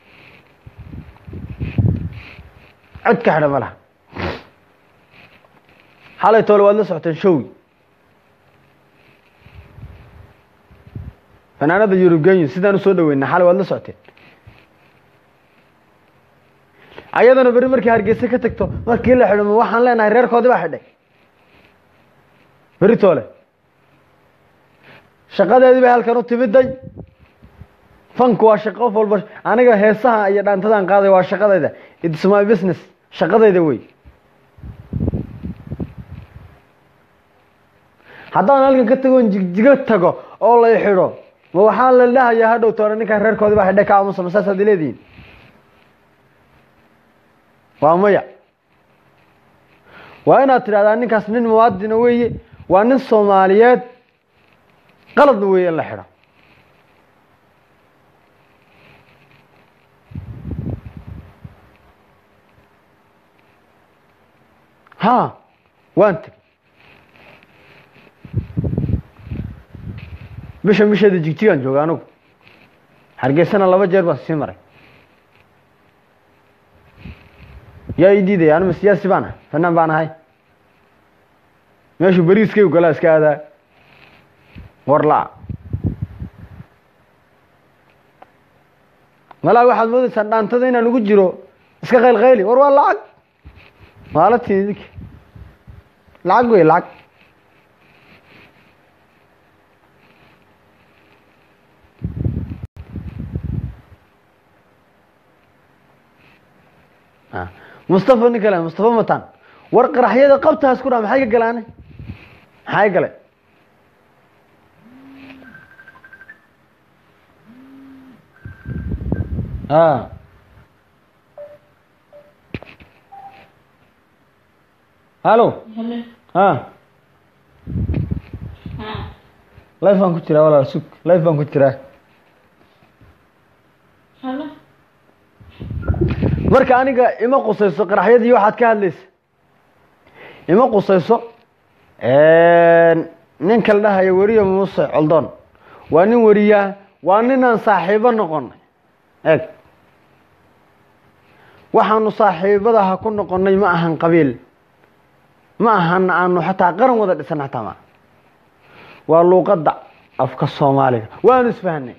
cid ka xidha ma laha xalay toole waad la socoteen showi fanaanada yurubgenyu sidaan usoo dhaweyna xalay waad la socoteen ayadana beri markii hargeysa ka tagto markii la xidho ma waxaan leenahay reerkoodii baa xidhay beri toole shaqadeedii bay halkan u timiday fanku waa shaqo qof walba aniga heesaha iyo dhaantadaan qaaday waa shaqadayda its my business shaqadayda wey haddaan halkan ka tagoon jigjigo tago oo lay xidho ma waxaa la dhahayaa hadhow toona ninkaan reerkoodii baa xidhay ka aamusa ma saasaad leedihiin waa maya waa inaad tidhahdaa ninkaas nin muwaadina weeye waa nin soomaaliyeed qaladna weeye in la xidho ha waan tegey bisha bisheeda jigjigaan jooga anigu hargeysana laba jeer baan sii maray yaa ii diidaya anima siyaasi baan ahay fanaan baan ahay meeshuu beriiskaygu galaa iska aadaa warla malaa waxaad moodaysaan dhaantada inaan ugu jiro iska qaylqayli war waa lacag maalatii idinka lacag wey lacag Ah. mustafa nin kale mustafa matan war qaraxyada qabtaas ku dhaa maxay ka galaane maxay gale a hallo Hello. ha Ah. life baan ku jiraa walaal sug life baan ku jiraa Hello. marka aniga ima qusayso qaraxyadii waxaad ka hadlaysa ima qusayso ninka la dhahayo weriye muuse coldoon waa nin weriyaa waa ninaan saaxiibo noqonay eeg waxaanu saaxiibadaha ku noqonay ma ahan qabiil ma ahan aanu xataa qaran wada dhisan xataa ma waa luuqadda afka soomaaliga waanu isfahanay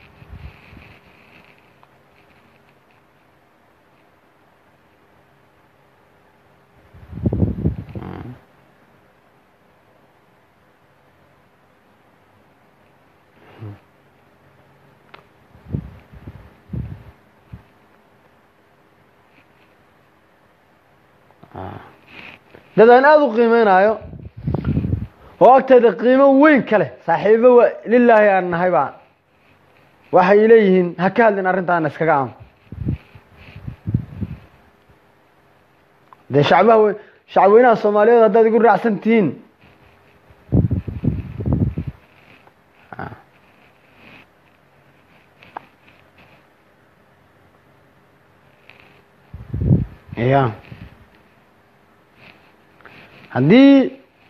dad aan aada u qiimeynaayo oo agteeda qiimo weyn ka leh saaxiibo wa lilaahi aan nahay baa waxay leeyihiin ha ka hadlin arrintaana iskaga aamo dee shacbaha we shacabweynaha soomaaliyeed haddaad igu raacsan tihiin ya haddii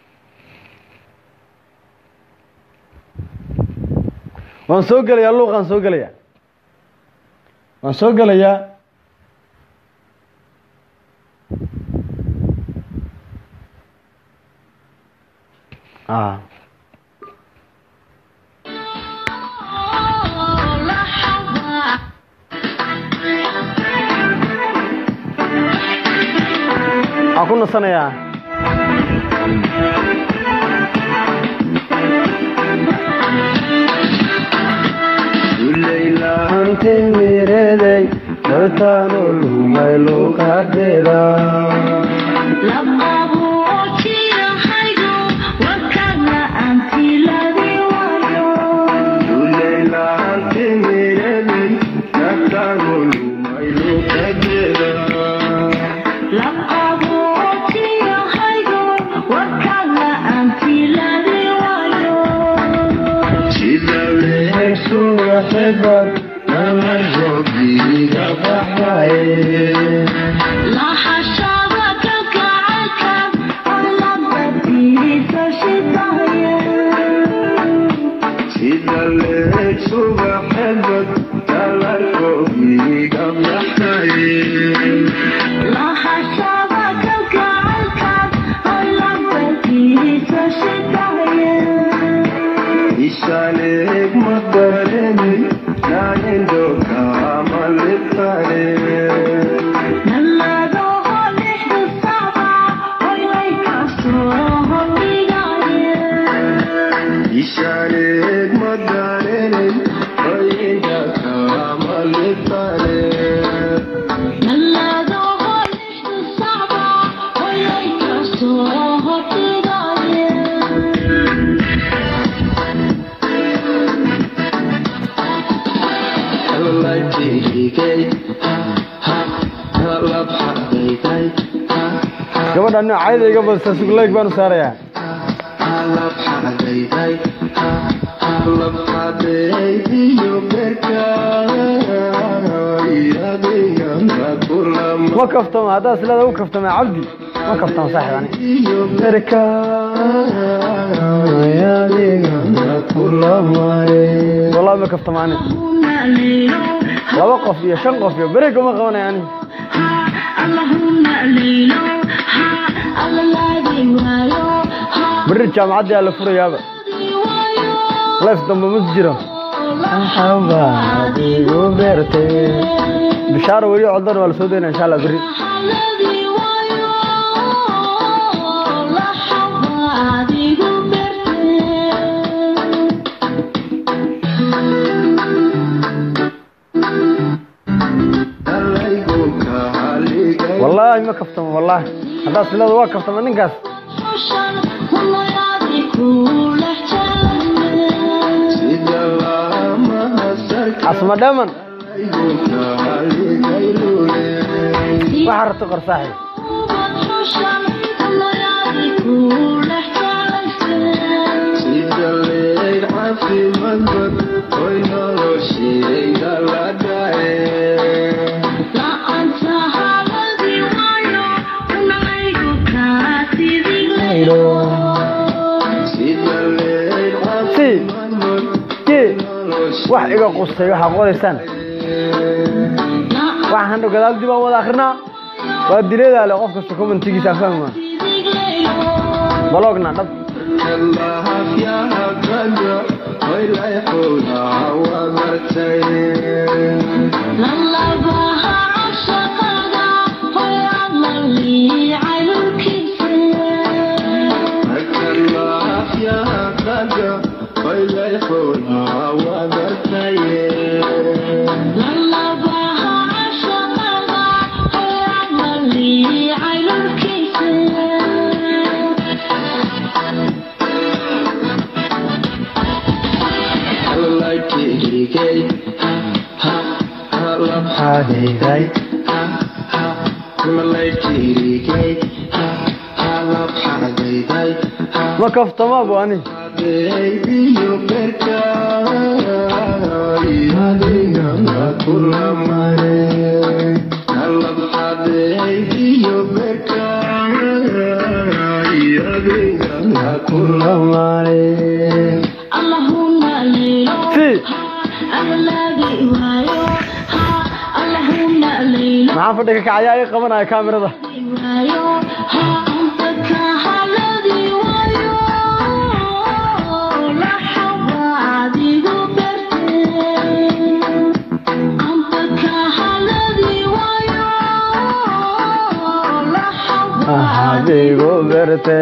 waan soo gelayaa luuqaan soo gelayaa waan soo gelayaa a waxaan ku nasanayaa mireday dartaano lumay luuqadeeda gabadha nin cayda iga badisa suglayg baan u saarayaa ma kaftama haddaa silaada u kaftama cabdi ma kaftama saaxib ani berka wallahi ma kaftama ani laba qof iyo shan qof iyo berega ma qabanaya ani beri jaamacaddii aa la furayaaba life dambe ma jiro igu beertay bishaaro weli coddan waa la soo daynaa insha allah berri wallaahi ma kaftamo wallaahi haddaad silada waa kaftama ninkaas asma dheman waxaa rabta qor saaxib si ki wax iga qustay waxaa qoraysaan waxaan hadhow gadaal dib aan wada akrinaa waa dileedaale qof kasta commentigiisa aan fahmaa balogna dhab ma kaftama bu ani si maxaa fadhiga kacayaa i qabanaya kaamirada adigu berte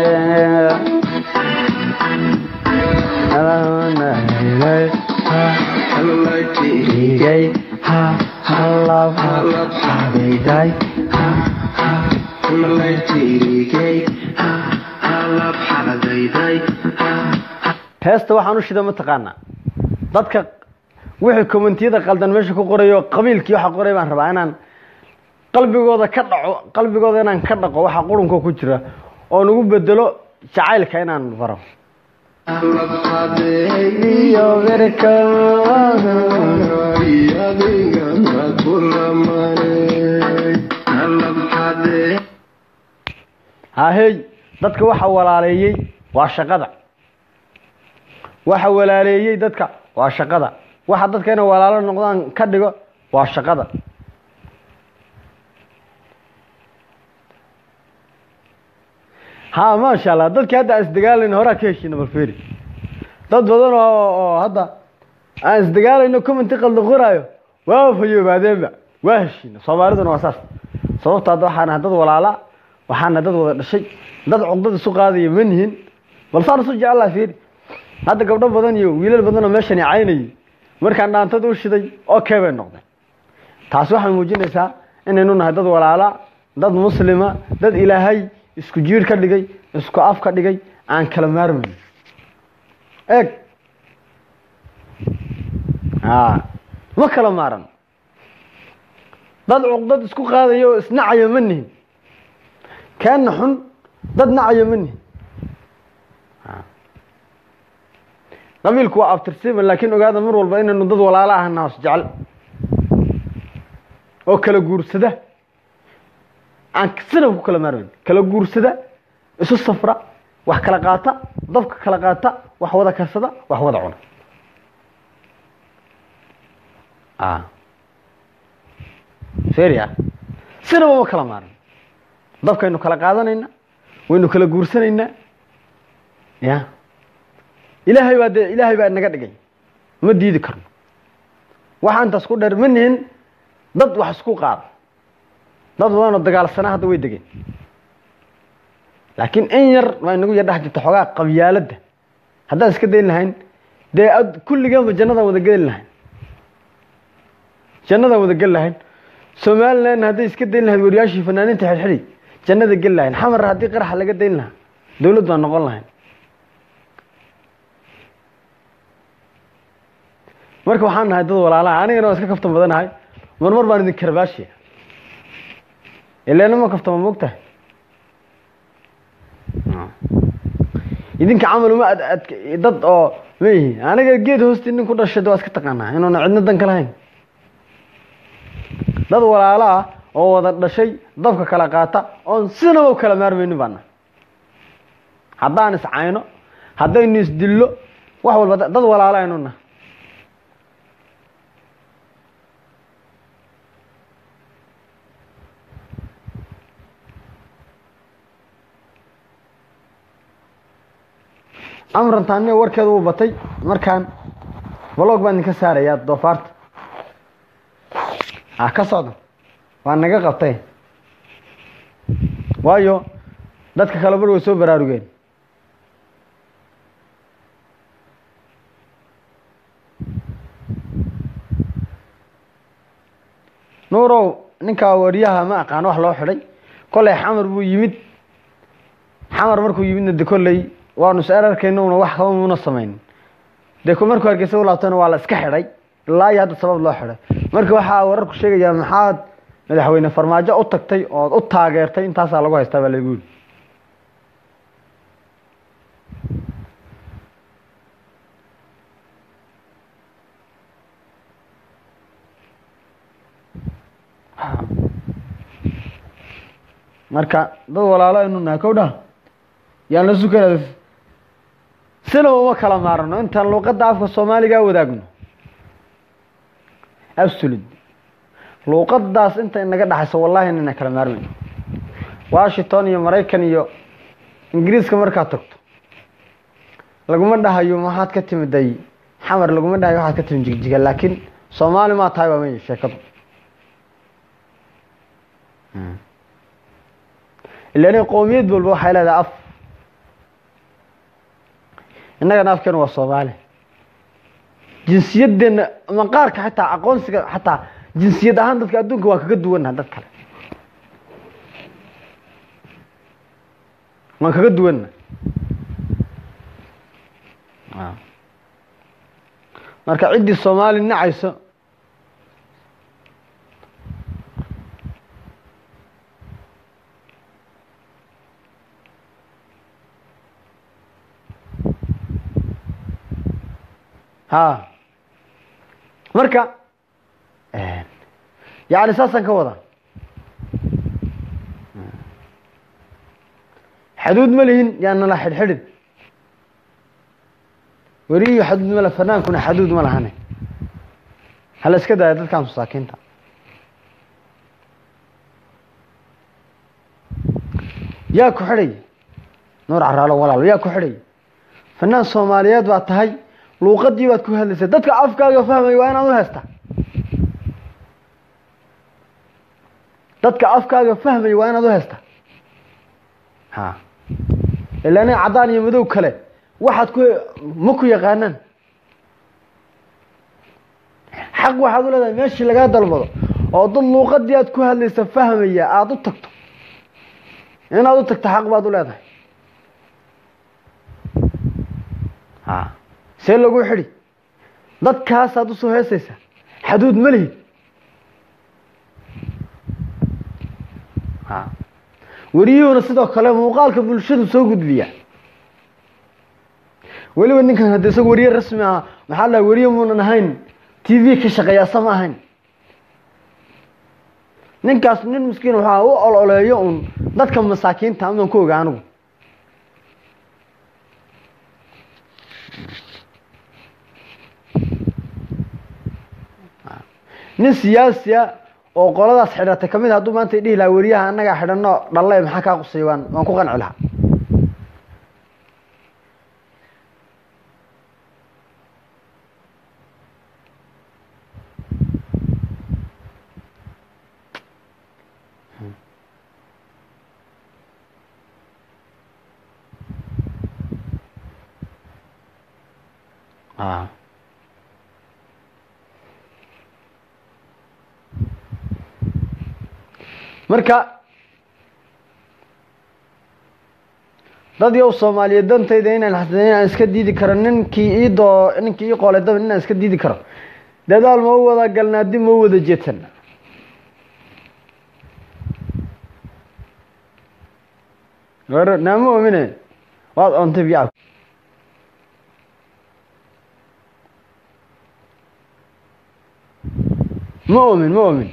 heesta waxaan u shida mataqaanaa dadka wixii commentiyada qaldan meesha ku qorayo qabiilkii waxa qoray baan rabaa inaan qalbigooda ka dhaco qalbigooda inaan ka dhaqo waxa qurunka ku jira oo nagu bedelo jacaylka inaan baro hahey dadka waxa walaaleeyey waa shaqada waxa walaaleeyey dadka waa shaqada waxa dadka inay walaalo noqdaan ka dhigo waa shaqada ha maasha allah dadkii hadda aan isdagaalayno horaa ka heshiina balferi dad badan oo oo hadda aan isdagaalayno commenti qalda qoraayo waa fayoobaadeenba waa heshiina soomaaliduna waa saas sababta hadda waxaana dad walaala waxaana dad wada dhashay dad cugdad isu qaadaya ma nihin bal saan isu jecellaa fiiri hadda gabdho badan iyo wiilal badan oo meeshan i caynayay markaan dhaantada u shiday okay bay noqdeen taasi waxay muujinaysaa inaynu nahay dad walaala dad muslima dad ilaahay isku jiir ka dhigay isku af ka dhigay aan kala maarmayn eeg a ma kala maaran dad cuqdad isku qaadaya oo isnacaya ma nihin kaana xun dad nacaya ma nihin qabiilku waa abtirsiima laakiin ogaada mar walba inaynu dad walaalo ahna hoos jecel oo kala guursada aan sina ku kala maarmayn kala guursada isu safra wax kala qaata dabka kala qaata wax wada karsada wax wada cuna seria sinaba ma kala maaran dabkaynu kala qaadanayna waynu kala guursanaynaa ya ilaahay baa dee ilaahay baa naga dhigay ma diidi karno waxa intaas ku dheer ma nihin dad wax isku qaada dad badanoo dagaalsanaa hadda way degeen laakiin in yar waa inagu yar dhex jirta xoogaa qabyaaladda haddaan iska dayn lahayn dee ad- kulligeenba jannadaan wada geli lahayn jannadaan wada geli lahayn somalilandna hadday iska dayn lahayd wariyaashii fanaaniinta xidhxidhi jannada geli lahayn xamar haddii qaraxa laga dayn lahaa dowlad baan noqon lahayn marka waxaan nahay dad walaalaha anigana waa iska kaftan badanahay marmar baan idin karbaashiya ileena ma kaftama moogtahay idinka camal uma ad ad dad oo ma yihiin aniga geed hoosti nin ku dhashay de waa iska taqaanaa inuuna cidna dan ka lahayn dad walaalo ah oo wada dhashay dabka kala qaata oon sinaba u kala maarmaynin baana haddaan iscayno haddaynu isdillo wax walba da- dad walaalo aynu nahay amran taaniya warkeeda wuu batay markaan blog baan idinka saarayaa doofaarta ah ka socda waa naga qabtay waayo dadka kale bar way soo baraarugeen nuurow ninkaa wariyaha ma aqaan wax loo xidhay kolley xamar buu yimid xamar markuu yimidna de kolley waanu is erarkayna una wax kaba muuna samaynin dee ku markuu hargeysa u laabtayna waa la iska xidhay ilaa iyo hadda sabab loo xidhay marka waxaa wararku sheegayaa maxaad madaxweyne farmaajo u tagtay ood u taageertay intaasaa lagu haystaa baa lagu yiri marka dad walaalo aynu nahay kow dha yaan la sukana sinaba uma kala maarano intaan luuqadda afka soomaaliga wadaagno absolute luuqadaas inta inaga dhaxayso wallahi inayna kala maarmayno washington iyo maraykan iyo ingiriiska markaad tagto laguma dhahayo maxaad ka timiday xamar laguma dhahayo waxaad ka timid jigjiga laakiin soomaali maa tahay baa maya sheekadu ilan qowmiyad walba waxay leedahay af innagana afkeenu waa soomaali jinsiyaddeena maqaarka xataa aqoonsiga xataa jinsiyad ahaan dadka adduunka waan kaga duwannaha dad kale waan kaga duwanna marka ciddii soomaali nacayso ha marka yani saasaan ka wadaa xaduud ma lihin yaa nala xidhxidhin weriyo xaduud male fanaankuna xaduud ma lahane hala iska daaya dadkan masaakiinta yaa ku xidhay nuur caraalo walaal yaa ku xidhay fanaan soomaaliyeed baa tahay luuqadii baad ku hadlaysaa dadka afkaaga fahmaya waa inaad u heestaa dadka afkaaga fahmaya waa inaad u heestaa ha ilaana caddaan iyo madow kale waxaad ku ma ku yaqaanaan xaq waxaad u leedahay meeshii lagaa dalbado oo dad luuqadii aad ku hadlaysa fahmaya aada u tagto inaad u tagto xaq baad u leedahay ha see lagu xidhi dadkaasaad usoo heesaysaa xaduud ma lihid ha weriyuhuna sidoo kale muuqaalka bulshadu soo gudbiya weliba ninkan haddi isaga weriye rasmi ah maxaa la weriye muunan ahayn t v ka shaqeeya sama ahayn ninkaas nin miskiin waxaa u ololeeyo un dadka masaakiinta amaan ku oga anigu nin siyaasiya oo qoladaas xidhatay kamid a hadduu maanta dhihi lahaa weriyaha annagaa xidhanno dhalle maxaa kaa qusay waan waan ku qanci lahaa a marka dad yow soomaaliyeed dantayda inaan xasana inaan iska diidi karo ninkii ii doo ninkii ii qoolay daba inaan iska diidi karo dadaal ma u wada galnaa dib ma u wada jeetan war naama oomine waad oontay biyaa ma oomin ma oomin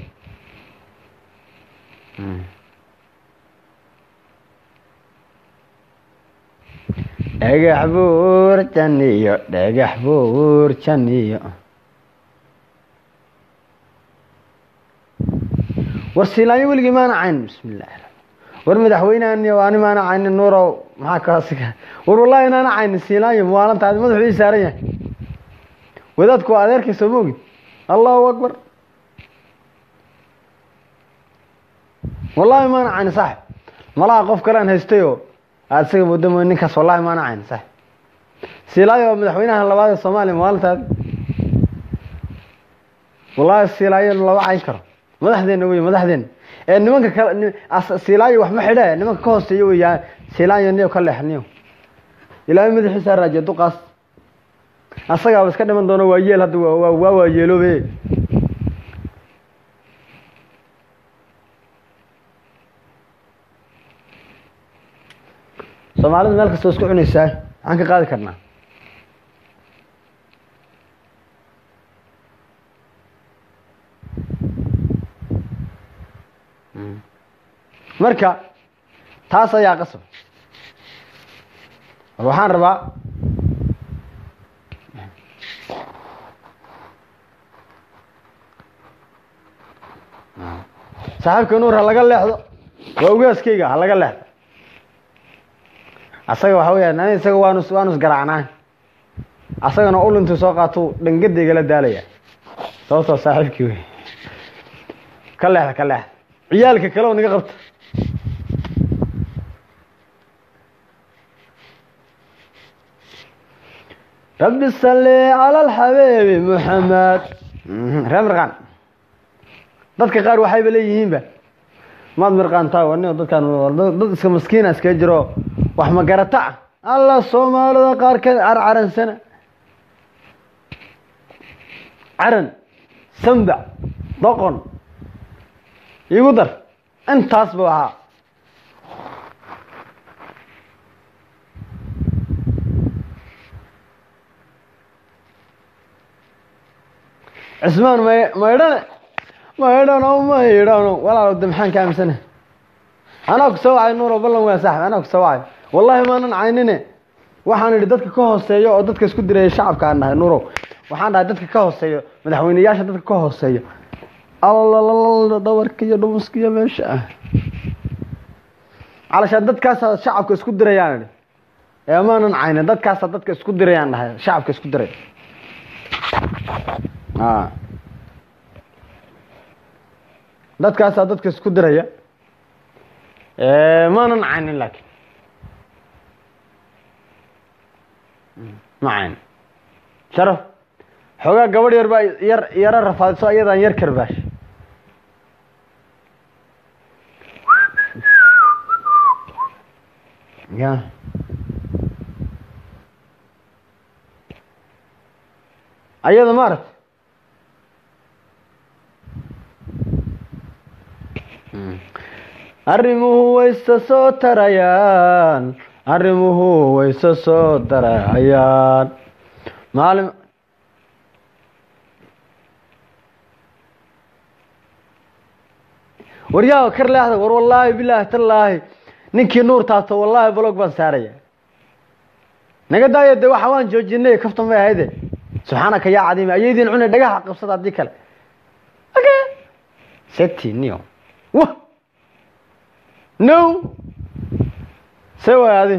dhagax buur janiyo dhagax buur janiyo war siilaanyo weligii maana cayn bismi illahi war madaxweynehan ani maana caynin nuurow maxaa kaasiga war wallahi inaana caynin siilaanyo maalantaadi madaxu ii saaran yahay wadaadku waa adeerkay soo moogid allahu akbar wallahi maana caynin saaxib malaha qof kale aan haystayoo aada isaga muddo mooy ninkaas wallahi maana caynin saaxib siilaayo waa madaxweynaha labaad ee soomaaliya maalintaadi wallahi siilaayo lama cayn karo madaxdeena wey madaxdeena ee nimanka kale siilaayo waxma xidhe nimanka ka hooseeya weya siilaayo niyo ka leexniyo ilaahay madaxiisa raajiya duqaas asagaaba iska dhiman doono waa yeel hadda waa waa waa yeeloobe soomaalidu meel kastoo isku cunaysaa maxaan ka qaadi karnaa marka taas ayaa qasab war waxaan rabaa saaxiibka nuur ha laga leexdo waa ugaaskeyga ha laga leexdo asaga waxa weeyaan ani isaga waanu waanu isgaraacnaa asagana ulintuu soo qaatuu dhangadeygala daalaya sababtoo saaxiibkii wey ka leexda ka leexda ciyaalka kale oo naga qabta rabbi salli cala alxabiibi muxamed ree mirqaan dadka qaar waxayba leeyihiinba maad mirqaantaa wan dadkaan dad iska maskiina iskaga jiro wax magarata ah alla soomaalida qaar ka carcaransana caran sambac doqon igu dar intaas bu ahaa cismaan may maydhane maydhano maydhano walaalo de maxaan ka aaminsana anaa ku soo wacay nuuro ballan waa saaxib anaa ku soo wacay wallahi maanan caynine waxaan idhi dadka ka hooseeyo oo dadka isku diraya shacabka aan dhahay nuurow waxaan dhahay dadka ka hooseeyo madaxweyneyaasha dadka ka hooseeyo allalala dhabarka iyo dhumuska iyo meesha ah calashaan dadkaasa shacabka isku dirayaan idhi ee maanan caynin dadkaasa dadka isku dirayaan dhahay shacabka isku diray a dadkaasaa dadka isku diraya maanan caynin laakiin ma cayn sharaf xoogaa gabadh yar baa yar yaro rafaadiso ayadaan yar karbaash ya ayada maaragta arrimuhu wayse soo tarayaan arrimuhu wayse soo tarayaan maalin waryaa kar leexda war wallaahi bilaahi tallaahi ninkii nuur taabto wallaahi blog baan saaraya naga daaya de waxa waan joojinay kaftan bay ahayde subxaanaka yaa cadiima ayaydiin cunay dhagaha qabsada haddii kale seti nio wa no se waay adi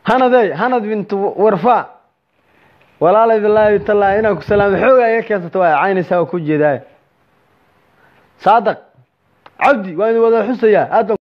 hanadey hanad bintu warfa walaalay bilaahi tallaahi inaan ku salaamo xoogaa iga keensata waa caynaysaa waa ku jeedaa saadaq cabdi waa idin wada xusayaa aad baan